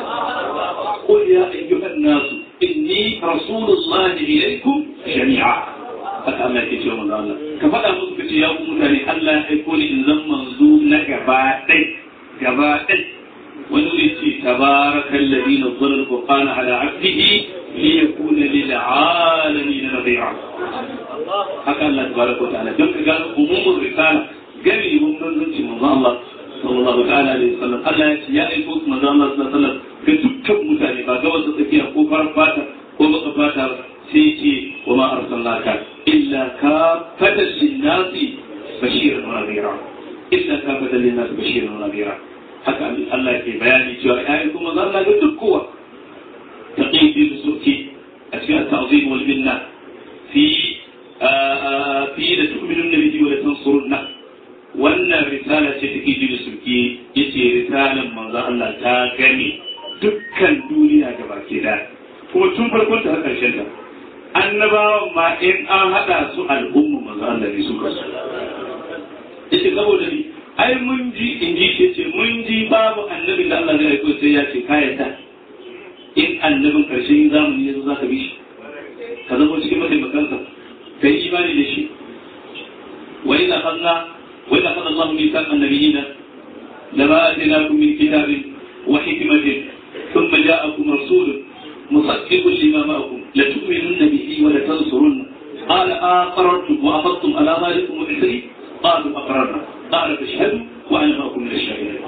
qul ya ayyuhan nasu inni rasulullahi ilaykum jami'a haka Allah yake cewa manzo Allah ka faɗa musu kace ya ku mutane Allah ya aiko ni in zan manzo na gaba ɗai gaba ɗai wani ne ce tabarakal ladhi nazzala al-qur'ana ala 'abdihi liyakuna lil 'alamin nadhira haka Allah tabaraka wa ta'ala don ka gano umumul risala gani mun manzanci manzo Allah sallallahu ta'ala alaihi wasallam Allah ya ce ya aiko manzo Allah sallallahu alaihi wasallam ga dukkan mutane ba ga wasu tsakiya ko farar fata ko baka fata sai ce wa ma arsalnaka illa ka fata linnasi bashiran wa nadhira illa ka fata linnasi bashiran wa nadhira haka Allah ke bayani cewa ya aiko manzo Allah ga duk kowa taqidi suki a cikin at-ta'zim wal minna fi fi da tu'minun bihi wa la tansurunna wannan risala ce take ji da sulki yace risalan manzo Allah ta gane dukkan duniya da baki da kuma tun farkon ta har karshen ta annabawan ma in an hada su al'umma manzo Allah ne su kasu yace saboda ni ai mun ji in ji ce mun ji babu annabin da Allah zai aiko sai ya ce kayata in annabin karshen zamani yazo zaka bi shi ka zama cikin mataimakansa kai imani da shi wa idza akhadna wa idza akhadna Allahu mithaqa an-nabiyina lama atinakum min kitabin wa hikmatin thumma ja'akum rasulun musaddiqun lima ma'akum la tu'minunna bihi wa la tansurunna قال أقررتم وأخذتم على ذلكم إثري قالوا أقررنا قال فاشهدوا وأنا معكم من الشاهدين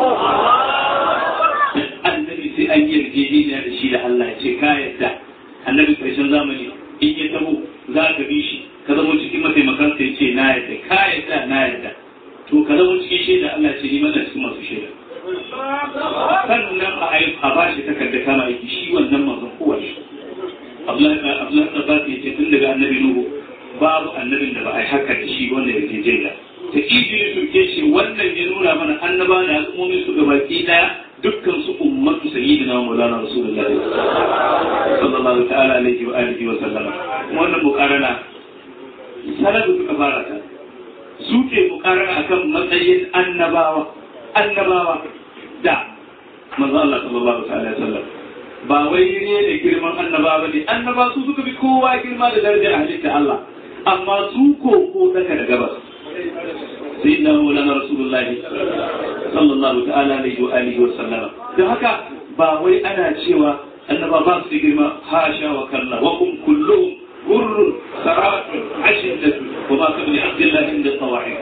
النبي سي أن يرجيني هذا الشيء لله شكاية النبي في زمني إن يتبو za ka bi shi ka zama cikin mataimakan sai ce na yadda ka yadda na yadda to ka zama cikin shaida Allah ce ni mana cikin masu shaida sannan a ayi a ba shi takarda kama aiki shi wannan manzon kowa shi Abdullahi da ba ya ce tun daga annabi Nuhu babu annabin da ba a yi haka da shi wanda ya je jaida ta ijiri turke shi wannan ya nuna mana annaba da al'ummomin su gabaki daya dukkan su ummatu sayyidina maulana rasulullah sallallahu ta'ala alaihi wa alihi wa sallama wannan mukarana salafu suka fara ta su ke mukarana akan matsayin annabawa annabawa da manzo Allah sallallahu ta'ala alaihi wa sallam ba wai ne da girman annabawa ne annaba su suka bi kowa girma da darajar halitta Allah amma su ko ko daga da gabas sayyidina maulana rasulullah sallallahu ta'ala alaihi wa alihi wa sallama don haka ba wai ana cewa annaba ba su girma hasha wa kalla wa kum kulluhum gurrun saratun ashiddatun wa ma kabli abdullah inda tawahi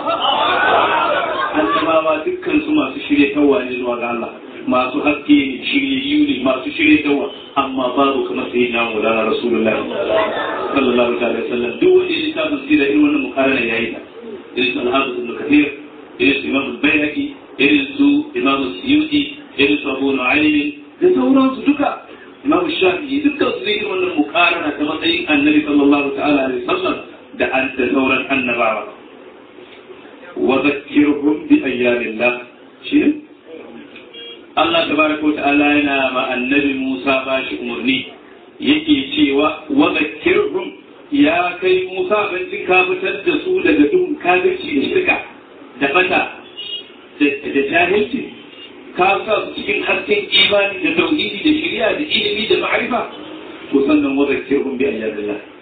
annabawa dukkan su masu shirye tawa ne zuwa ga Allah masu haske ne shiryayyu ne masu shirye tawa amma babu kamar sai na mulana rasulullahi sallallahu alaihi wasallam duk wanda ya ta tafsira irin wannan mukarana yayi ta irin su al-hafiz ibn kathir irin su imam al-bayhaqi irin su imam suyuti irin su abu nu'aym da sauransu duka imam shafi'i dukkan su irin wannan mukarana ta matsayin annabi sallallahu ta'ala alaihi wasallam da an da sauran annabawa wa zakkirhum bi ayyamillah shi Allah tabaraka wa ta'ala yana ma annabi Musa bashi umarni yake cewa wa zakkirhum ya kai Musa bancin ka fitar da su daga duhun kafirci da shirka da fata da jahilci ka sa su cikin hasken imani da tauhidi da shari'a da ilimi da ma'arifa to sannan wa zakkirhum bi ayyadillah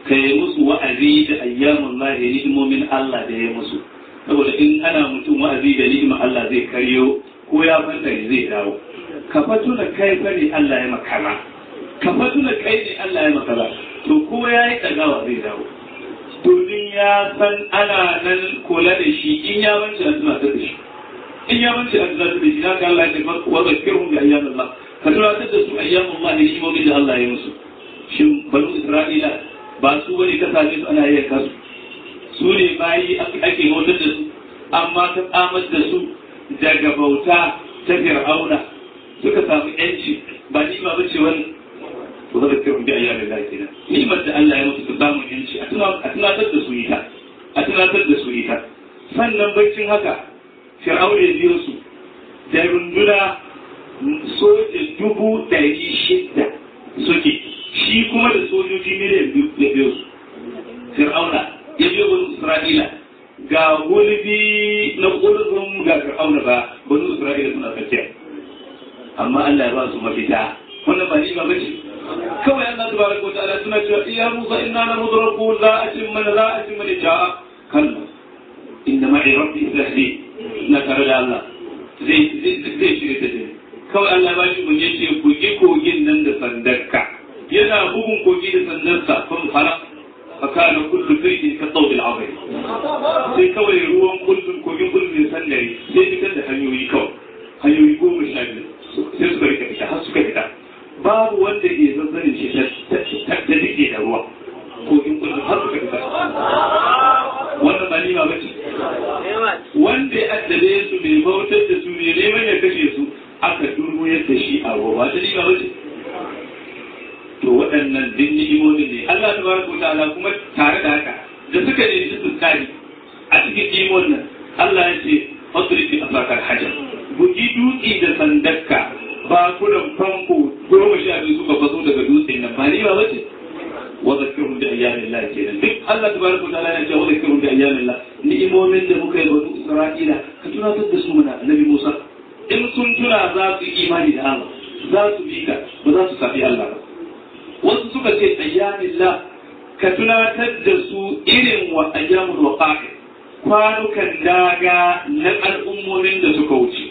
ka yi musu wa'azi da ayyamun lahi ni'imomin Allah da ya musu saboda in ana mutum wa'azi da ni'imar Allah zai karyo ko ya fanta zai dawo ka fatu da kai fa ne Allah ya makala ka fatu da kai ne Allah ya makala to ko ya yi ɗagawa zai dawo domin ya san ana nan kula da shi in ya wance a tunatar da shi in ya wance a tunatar da shi na ga Allah ya ce wa zakirhum bi ayyamin Allah ka tunatar da su ayyamin Allah ne ni'imomin da Allah ya musu shin banu Isra'ila ba su wani ka same su ana yayyanka su su ne bayi ake hotar da su amma ta tsamar da su daga bauta ta fir'auna suka samu yanci ba ni ba bace wani to zaka kira bi ayyamin Allah kenan ni'imar da Allah ya musu su samu yanci a tunatar da su ita a tunatar da su ita sannan baccin haka fir'auna ya biyo su da runduna soja dubu ɗari shida suke shi kuma da sojoji miliyan biyu ya biyo su fir'auna ya biyo banu isra'ila ga gulbi na gulbin ga fir'auna ba banu isra'ila suna tsakiya amma Allah ya ba su mafita wannan ba ni ba bace kawai Allah tabaraka wa ta'ala suna cewa ya Musa inna la mudraku la atimma la atimma li ja'a kalla inna ma'i rabbi sahli na tare da Allah zai zai shirye ta dai kawai Allah ba shi mun yace ku gi kogin nan da sandarka yana bugun kogi da sandarsa kun fara fakana kullu firqin ka tawd al-azim sai kawai ruwan kullun kogin kullun ne sandare sai fitar da hanyoyi kawai hanyoyi goma sha biyu sai suka rika fita har suka fita babu wanda ke zazzanin shi ta dike da ruwa kogin kullun har suka fita wannan ba ni ba bace wanda ya addabe su mai bautar da su ne neman ya kashe su aka durmo yadda shi a ruwa ba ta ni ba bace to waɗannan din ni'imomi ne Allah ta baraka ta'ala kuma tare da haka da suka ne su tsari a cikin ni'imon nan Allah ya ce fasrifi asakar hajar bugi dutse da sandakka ba kudan famfo goma sha biyu suka faso daga dutsen nan ba ni ba bace wa zakirhum bi ayyamin Allah kenan duk Allah tabaraka wa ta'ala ya ce wa zakirhum bi ayyamin Allah ni'imomin da muka yi wa Isra'ila ka tunatar da su mana Annabi Musa in sun tuna za su yi imani da Allah za su bi ka ba za su safi Allah ba wasu suka ce ayyamillah ka tunatar da su irin wa ayyamul waqa'i kwanukan daga na al'ummomin da suka wuce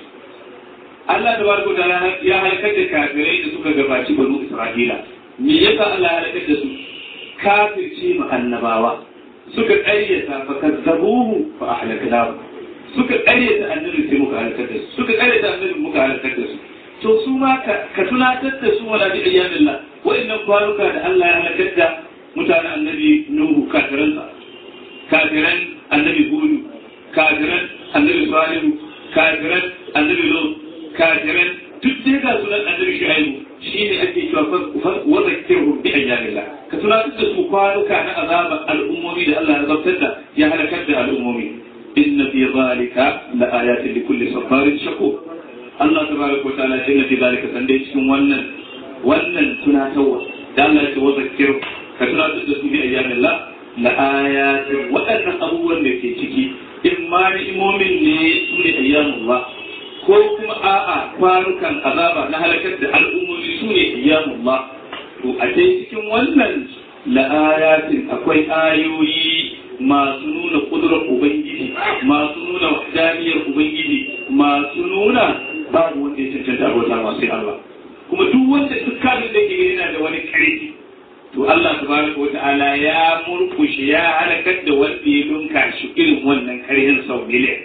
Allah da barko da ya halakar da kafirai da suka gabaci banu Isra'ila me yasa Allah ya halakar da su kafirce mu annabawa suka ƙaryata fa kazzabuhu fa ahlaknahu suka ƙaryata annabi sai muka halakar da su suka ƙaryata annabi muka halakar da su to su ma ka tunatar da su wala bi ayyamillah wa'annan kwanuka da Allah ya halakar da mutanen annabi Nuhu kafiransa kafiran annabi Hudu kafiran annabi Salihu kafiran annabi Lut kafiran duk dai ga sunan annabi Shu'aibu shine ake cewa wa zakirhum bi ayyamillah ka tunatar da su kwanuka na azaba al'ummomi da Allah ya zabtar da ya halakar da al'ummomi inna fi zalika la ayatin li kulli sabarin shakur Allah tabaraka wa ta'ala inna fi zalika sande cikin wannan wannan tunatarwa da Allah ya ce wa zakir ka tunatar da su bi ayyamin la la ayatin waɗannan abubuwan da ke ciki in ma ni'imomin ne su ne ayyamullah ko kuma a'a kwanukan azaba na halakar da al'ummomi su ne ayyamullah to a dai cikin wannan la ayatin akwai ayoyi masu nuna kudurar ubangiji masu nuna wahdaniyar ubangiji masu nuna babu wanda ya cancanta abota masu Allah kuma duk wanda duk kafin da ke yana da wani karfi to Allah tabaraka wata'ala ya murkushe ya halakar da wanda ya dunka shi irin wannan karhin sau miliyan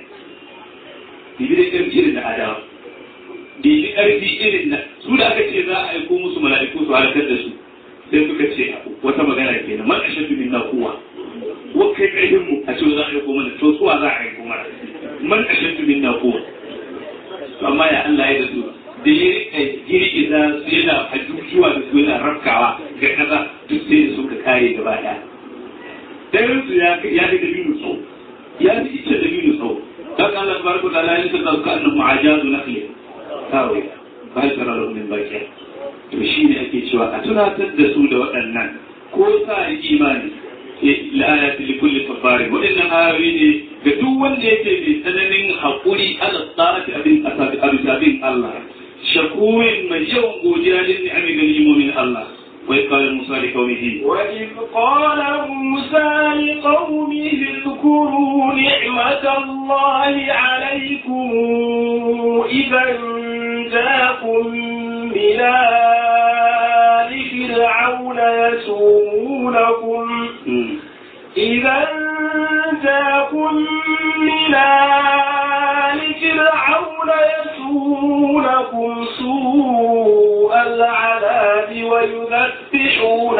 bibi da karfi irin da adawa bibi karfi irin da su da aka ce za a aiko musu mala'iku su halakar da su sai suka ce wata magana kenan man ashaddu minna quwwa wa kai karfin mu a ce za a aiko mana to suwa za a aiko mana man ashaddu minna quwwa to amma ya Allah ya da su da ya rika girgiza su yana hajjujuwa da su yana rafkawa ga kaza duk sai da suka kare gaba daya dayan su ya ya da dabino tsawo ya fi ita dabino tsawo dan Allah tabaraka wa ta'ala ya saka su kan mu'ajazu nakhli kawai ba ta rara min bakiya to shine ake cewa a tunatar da su da waɗannan ko sa imani la'ayati li kulli safarin waɗannan ayoyi ne ga duk wanda yake mai tsananin haƙuri ala tsarati abin abin abin Allah shakurin mai yawan godiya lin ni'ami ga ni'imomin Allah وإذ قال موسى لقومه وإذ قال موسى لقومه اذكروا نعمة الله عليكم إذا جاءكم من آل فرعون يسومونكم إذا جاءكم من آل فرعون يسومونكم سوء العذاب ويذبحون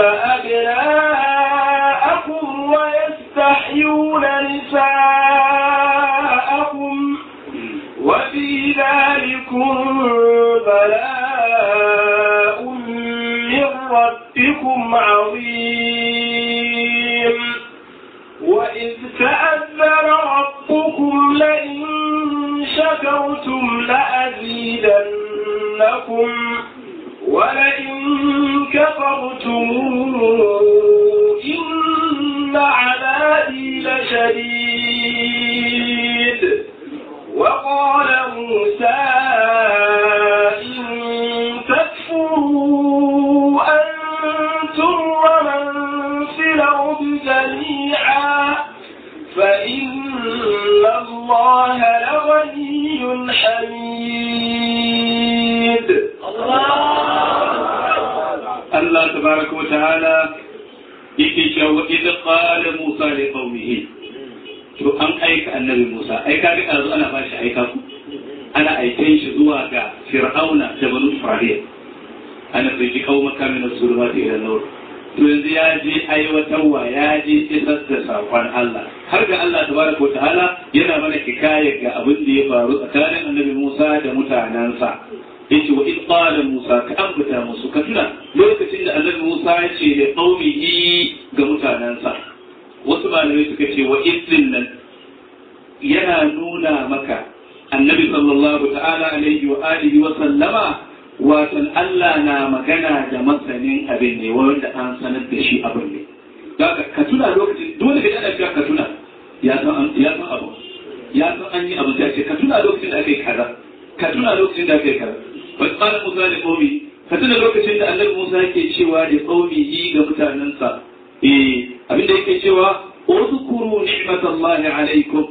أبناءكم ويستحيون نساءكم وفي ذلكم بلاء من ربكم عظيم وإذ تأذن ربكم لئن شكرتم لأزيدنكم ولئن كفرتم إن عذابي لشديد وقال موسى إن تكفروا أنتم ومن في الأرض جميعا فإن الله لغني حميد Allah tabaraka wa ta'ala yake cewa idh qala Musa li qaumihi to an aika annabi Musa ai kaga yanzu ana ba shi aika ku ana aiken shi zuwa ga Fir'auna da Banu Isra'il ana fi qaumaka min as-zulumati ila an-nur to yanzu ya je aiwatarwa ya je isar da sakon Allah har ga Allah tabaraka wa ta'ala yana mana hikaya ga abin da ya faru tsakanin annabi Musa da mutanansa yace wa id qala Musa ka ambata musu ka tuna lokacin da annabi Musa ya ce da qaumihi ga mutanansa wasu malamai suka ce wa idin nan yana nuna maka annabi sallallahu ta'ala alaihi wa alihi wa sallama watan Allah na magana da masanin abin ne wanda an sanar da shi abin ne daga ka tuna lokacin dole ka yana cewa ka tuna ya san ya san abu ya san an yi abu sai ce ka tuna lokacin da aka yi kaza ka tuna lokacin da aka yi kaza wa qala musa li qaumi ka tuna lokacin da annabi musa yake cewa da qaumi ga mutanansa eh abin da yake cewa uzkuru ni'matallahi alaikum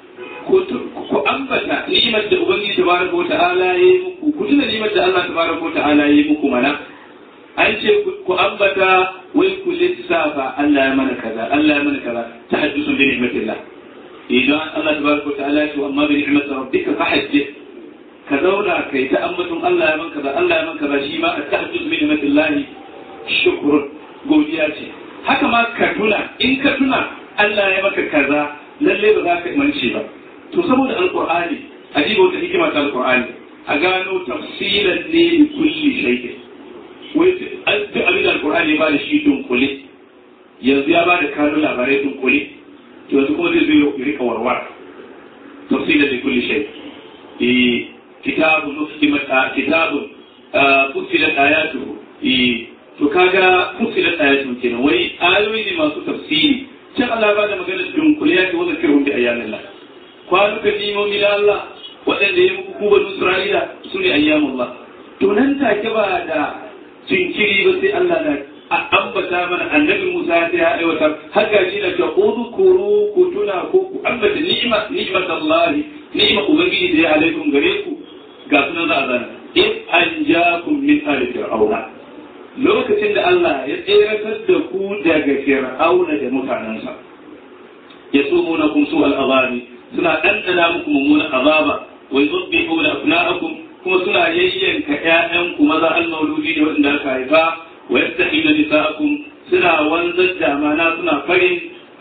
ku ambata ni'imar da ubangiji tabaraka wa ta'ala ya yi muku ku tuna ni'imar da Allah tabaraka wa ta'ala ya yi muku mana an ce ku ambata wai ku lissafa Allah ya mana kaza Allah ya mana kaza tahaddusun bi ni'matillah idan Allah tabaraka wa ta'ala ya ce amma bi ni'mati rabbika fahaddith ka zauna kai ta ambaton Allah ya man kaza Allah ya man kaza shi ma at-tahaddus bi ni'matillah shukrun godiya ce haka ma ka tuna in ka tuna Allah ya maka kaza lalle ba za ka mance ba to saboda alqur'ani ajiba wata hikima ta alqur'ani a gano tafsilan ne li kulli shay'in wai duk abin da alqur'ani ba da shi dunkule yanzu ya ba da kano labarai dunkule to yanzu kuma zai zo ya rika warwar tafsilan li kulli shay eh kitabun ustimat kitabun fusilat ayatuhu eh to kaga fusilat ayatuhu kenan wai ayoyi ne masu tafsiri can Allah ba da magana dunkule ya ce wa zakirhum bi ayyamin Allah kwanukan nimomi na Allah waɗanda ya muku kuban Isra'ila su ne ayyamullah to nan take ba da jinkiri ba sai Allah na ambata mana annabi Musa ya aiwatar har ga shi da ta udhkuru ku tuna ko ku ambata ni'ma ni'mat Allah ni'ma ubangiji da ya alaikum gare ku ga sunan za a zana in anjakum min ali fir'auna lokacin da Allah ya tseratar da ku daga fir'auna da mutanensa yasumunakum su al-azabi suna ɗanɗana muku mummunan azaba wai zubbihu da abna'akum kuma suna yayyanka ƴaƴanku maza al-mauludi da waɗanda aka haifa wa yastahilu nisa'akum suna wanzar da mana suna farin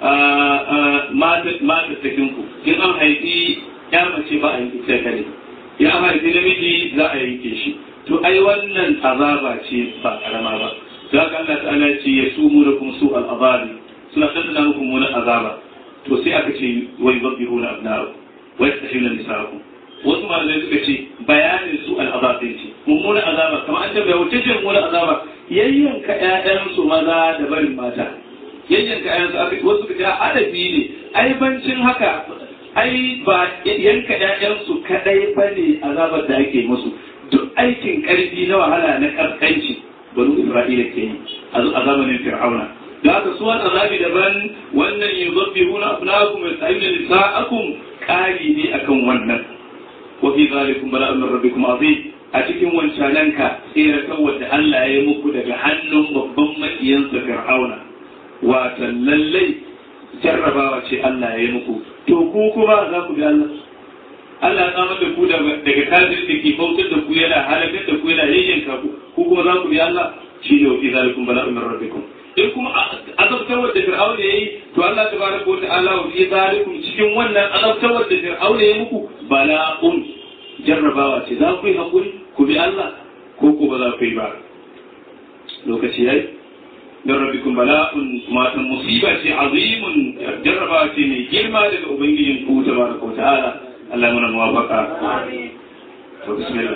mata cikin ku in an haifi ya mace ba a yanke ta kare ya an haifi namiji za a yanke shi to ai wannan azaba ce ba karama ba za ka Allah ta'ala ce ya sumu da kuma su al-azabi suna ɗanɗana muku mummunan azaba to sai aka ce wai babbihu na abnaru wai ta shirya nisa'aku wasu malamai suka ce bayanin su al'azabin ce mummunan azaba kamar an tabbaya wacce ce mummunan azaba yayyanka ƴaƴansu maza da barin mata yayyanka ƴaƴansu aka wasu suka ce adabi ne ai bancin haka ai ba yanka ƴaƴansu kadai bane azabar da ake musu duk aikin karfi na wahala na karkanci banu isra'ila ke yi a zamanin fir'auna da haka su wani azabi daban wannan yin zabbi huna abnakum wa sa'ina nisa'akum kari ne akan wannan wa fi zalikum bala'un min rabbikum azim a cikin wancananka tsere kawai da Allah ya yi muku daga hannun babban maƙiyansa fir'auna wata lallai jarrabawa ce Allah ya yi muku to ku kuma za ku bi Allah Allah ya samar da ku daga kafir da ke bautar da ku yana halakar da ku yana yayyanka ku ku kuma za ku bi Allah shi ne wa fi zalikum bala'un min rabbikum in kuma azabtarwar da fir'aun ya yi to Allah tabaraka wa ta'ala wa fi zalikum cikin wannan azabtarwar da fir'aun ya yi muku bala'un jarrabawa ce za ku yi hakuri ku bi Allah ko ko ba za ku yi ba lokaci yayi dan rabbikum bala'un kuma tan musiba ce azimun jarrabawa ce mai girma daga ubangijin ku tabaraka wa ta'ala Allah muna muwafaqa amin to bismillah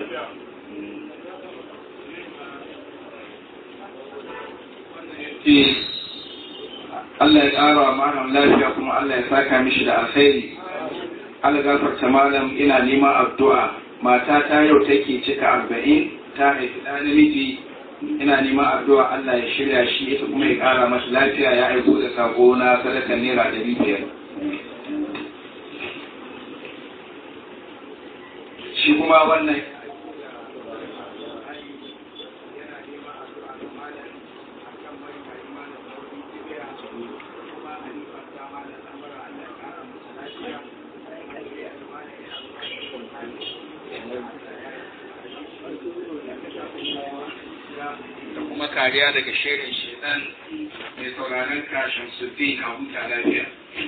Allah ya ƙara wa malam lafiya kuma Allah ya saka mishi da alkhairi. Allah gafarta malam ina neman addu'a. Mata ta yau take cika arba'in ta haifi ɗa namiji ina neman addu'a Allah ya shirya shi ita kuma ya ƙara masa lafiya ya aiko da sako na sadakar naira ɗari biyar. Shi kuma wannan da kuma kariya daga shirin shedan mai sauraron kashin sufi a huta lafiya.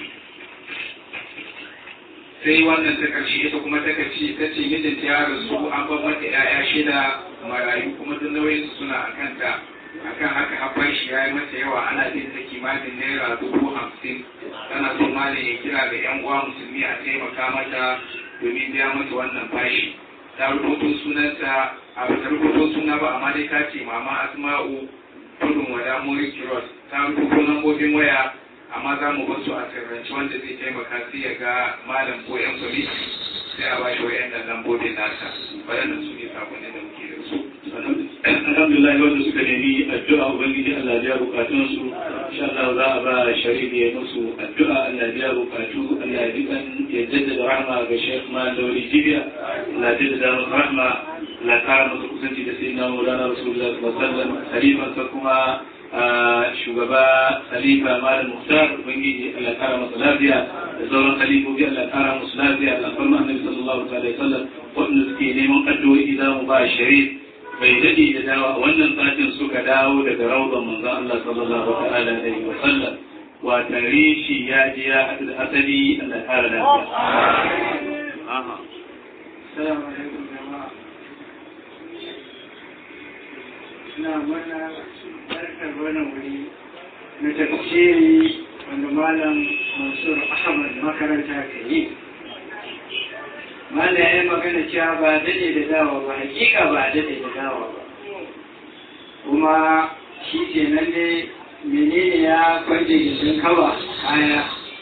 sai wannan ta karshe ita kuma ta karshe ta ce mijinta ya rasu an ban mata 'ya'ya shida marayu kuma duk nauyin su suna a kanta akan haka haɓar shi ya yi mata yawa ana bin ta kimanin naira dubu hamsin tana son malam ya kira ga 'yan uwa musulmi a taimaka mata domin biya mata wannan bashi ta rubuto sunanta a bata rubuto suna ba amma dai ta ce mama asma'u tudun wada muri kiros ta rubuto lambobin waya amma za mu basu a sirrance wanda zai taimaka sai ya ga malam ko yan kwamiti sai a bashi wayan da lambobin nasa waɗannan su ne sakonin da muke da su alhamdulillah wanda suka nemi addu'a ubangiji Allah ya bukatun su insha Allah za a ba shari'i ya musu addu'a Allah ya bukatu Allah ya dikan ya jaddada rahma ga Sheikh Malawi Jibiya Allah ya jaddada rahma la kara musu kusanci da sayyidina Maulana Rasulullah sallallahu alaihi wasallam khalifa sa kuma shugaba khalifa Malam Muhtar ubangiji Allah ya kara masa lafiya da sauran khalifofi Allah ya kara musu lafiya da alfarma Annabi sallallahu alaihi wasallam wanda suke neman addu'o'i za mu ba shari'i bai daɗe da dawa a wannan satin suka dawo daga raudan manzon Allah sallallahu ta'ala alaihi wa sallam wa tare shi ya je ya haɗu da asali Allah ya kara lafiya. Assalamu alaikum jama'a. Ina mana barkar wannan wuri na tafsiri wanda Malam Mansur Ahmad makaranta ka yi. Malam ya yi magana cewa ba daɗe da dawa ba, hakika ba daɗe da dawa ba. Kuma shi ke nan ne menene ya kwanje gindin kawa kaya.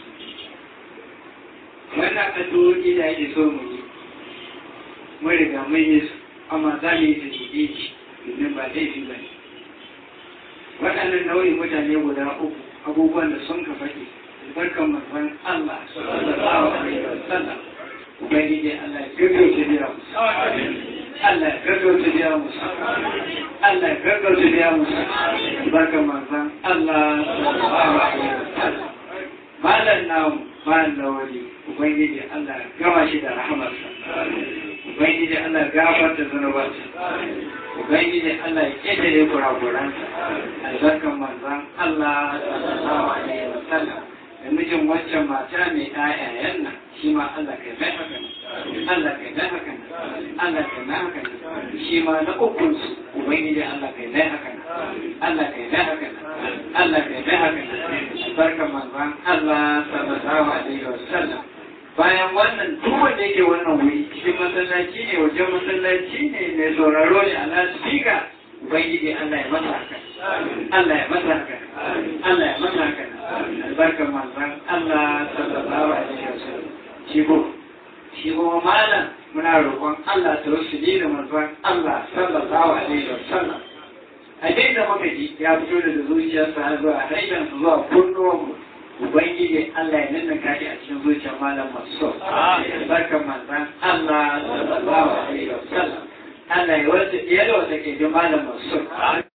Wannan addu'o'i da ake so mu yi. Mun riga mun yi su, amma za mu yi su daidai domin ba laifi ba ne. Waɗannan nau'in mutane guda uku abubuwan da sun ka faɗi barkan manzon Allah sallallahu alaihi wasallam ubangiji Allah ya gaggauta biya musu Allah ya gaggauta biya musu Allah ya gaggauta biya musu barkan manzon Allah sallallahu alaihi wasallam malam namu malam lawali ubangiji Allah ya gama shi da rahamarsa ubangiji Allah ya gafarta zunubansa ubangiji Allah ya ƙetare kurakuransa albarkan manzon Allah sallallahu alaihi wasallam da mijin waccan mata mai ƴaƴayen nan shi ma Allah kai mai haka nan Allah kai mai haka nan Allah kai mai haka nan shi ma na ukun su ubangiji Allah kai mai haka nan Allah kai mai haka nan Allah kai mai haka nan albarkan manzon Allah sallallahu alaihi wasallam bayan wannan duk wanda yake wannan wuri cikin masallaci ne wajen masallaci ne mai sauraro ne a lasfika ubangiji Allah ya masa haka Allah ya masa haka Allah ya masa haka albarkar manzon Allah sallallahu alaihi wasallam shi ko shi ko malam muna roƙon Allah ta wasu da manzon Allah sallallahu alaihi wasallam a daidai da muka ji ya fito daga zuciyarsa har zuwa harshen zuwa kunnuwanmu Ubangiji Allah ya nuna kashi a cikin zuciyar malam masu barkan manzan Allah sallallahu alaihi wasallam Allah ya wata ya da wata ke ji malam masu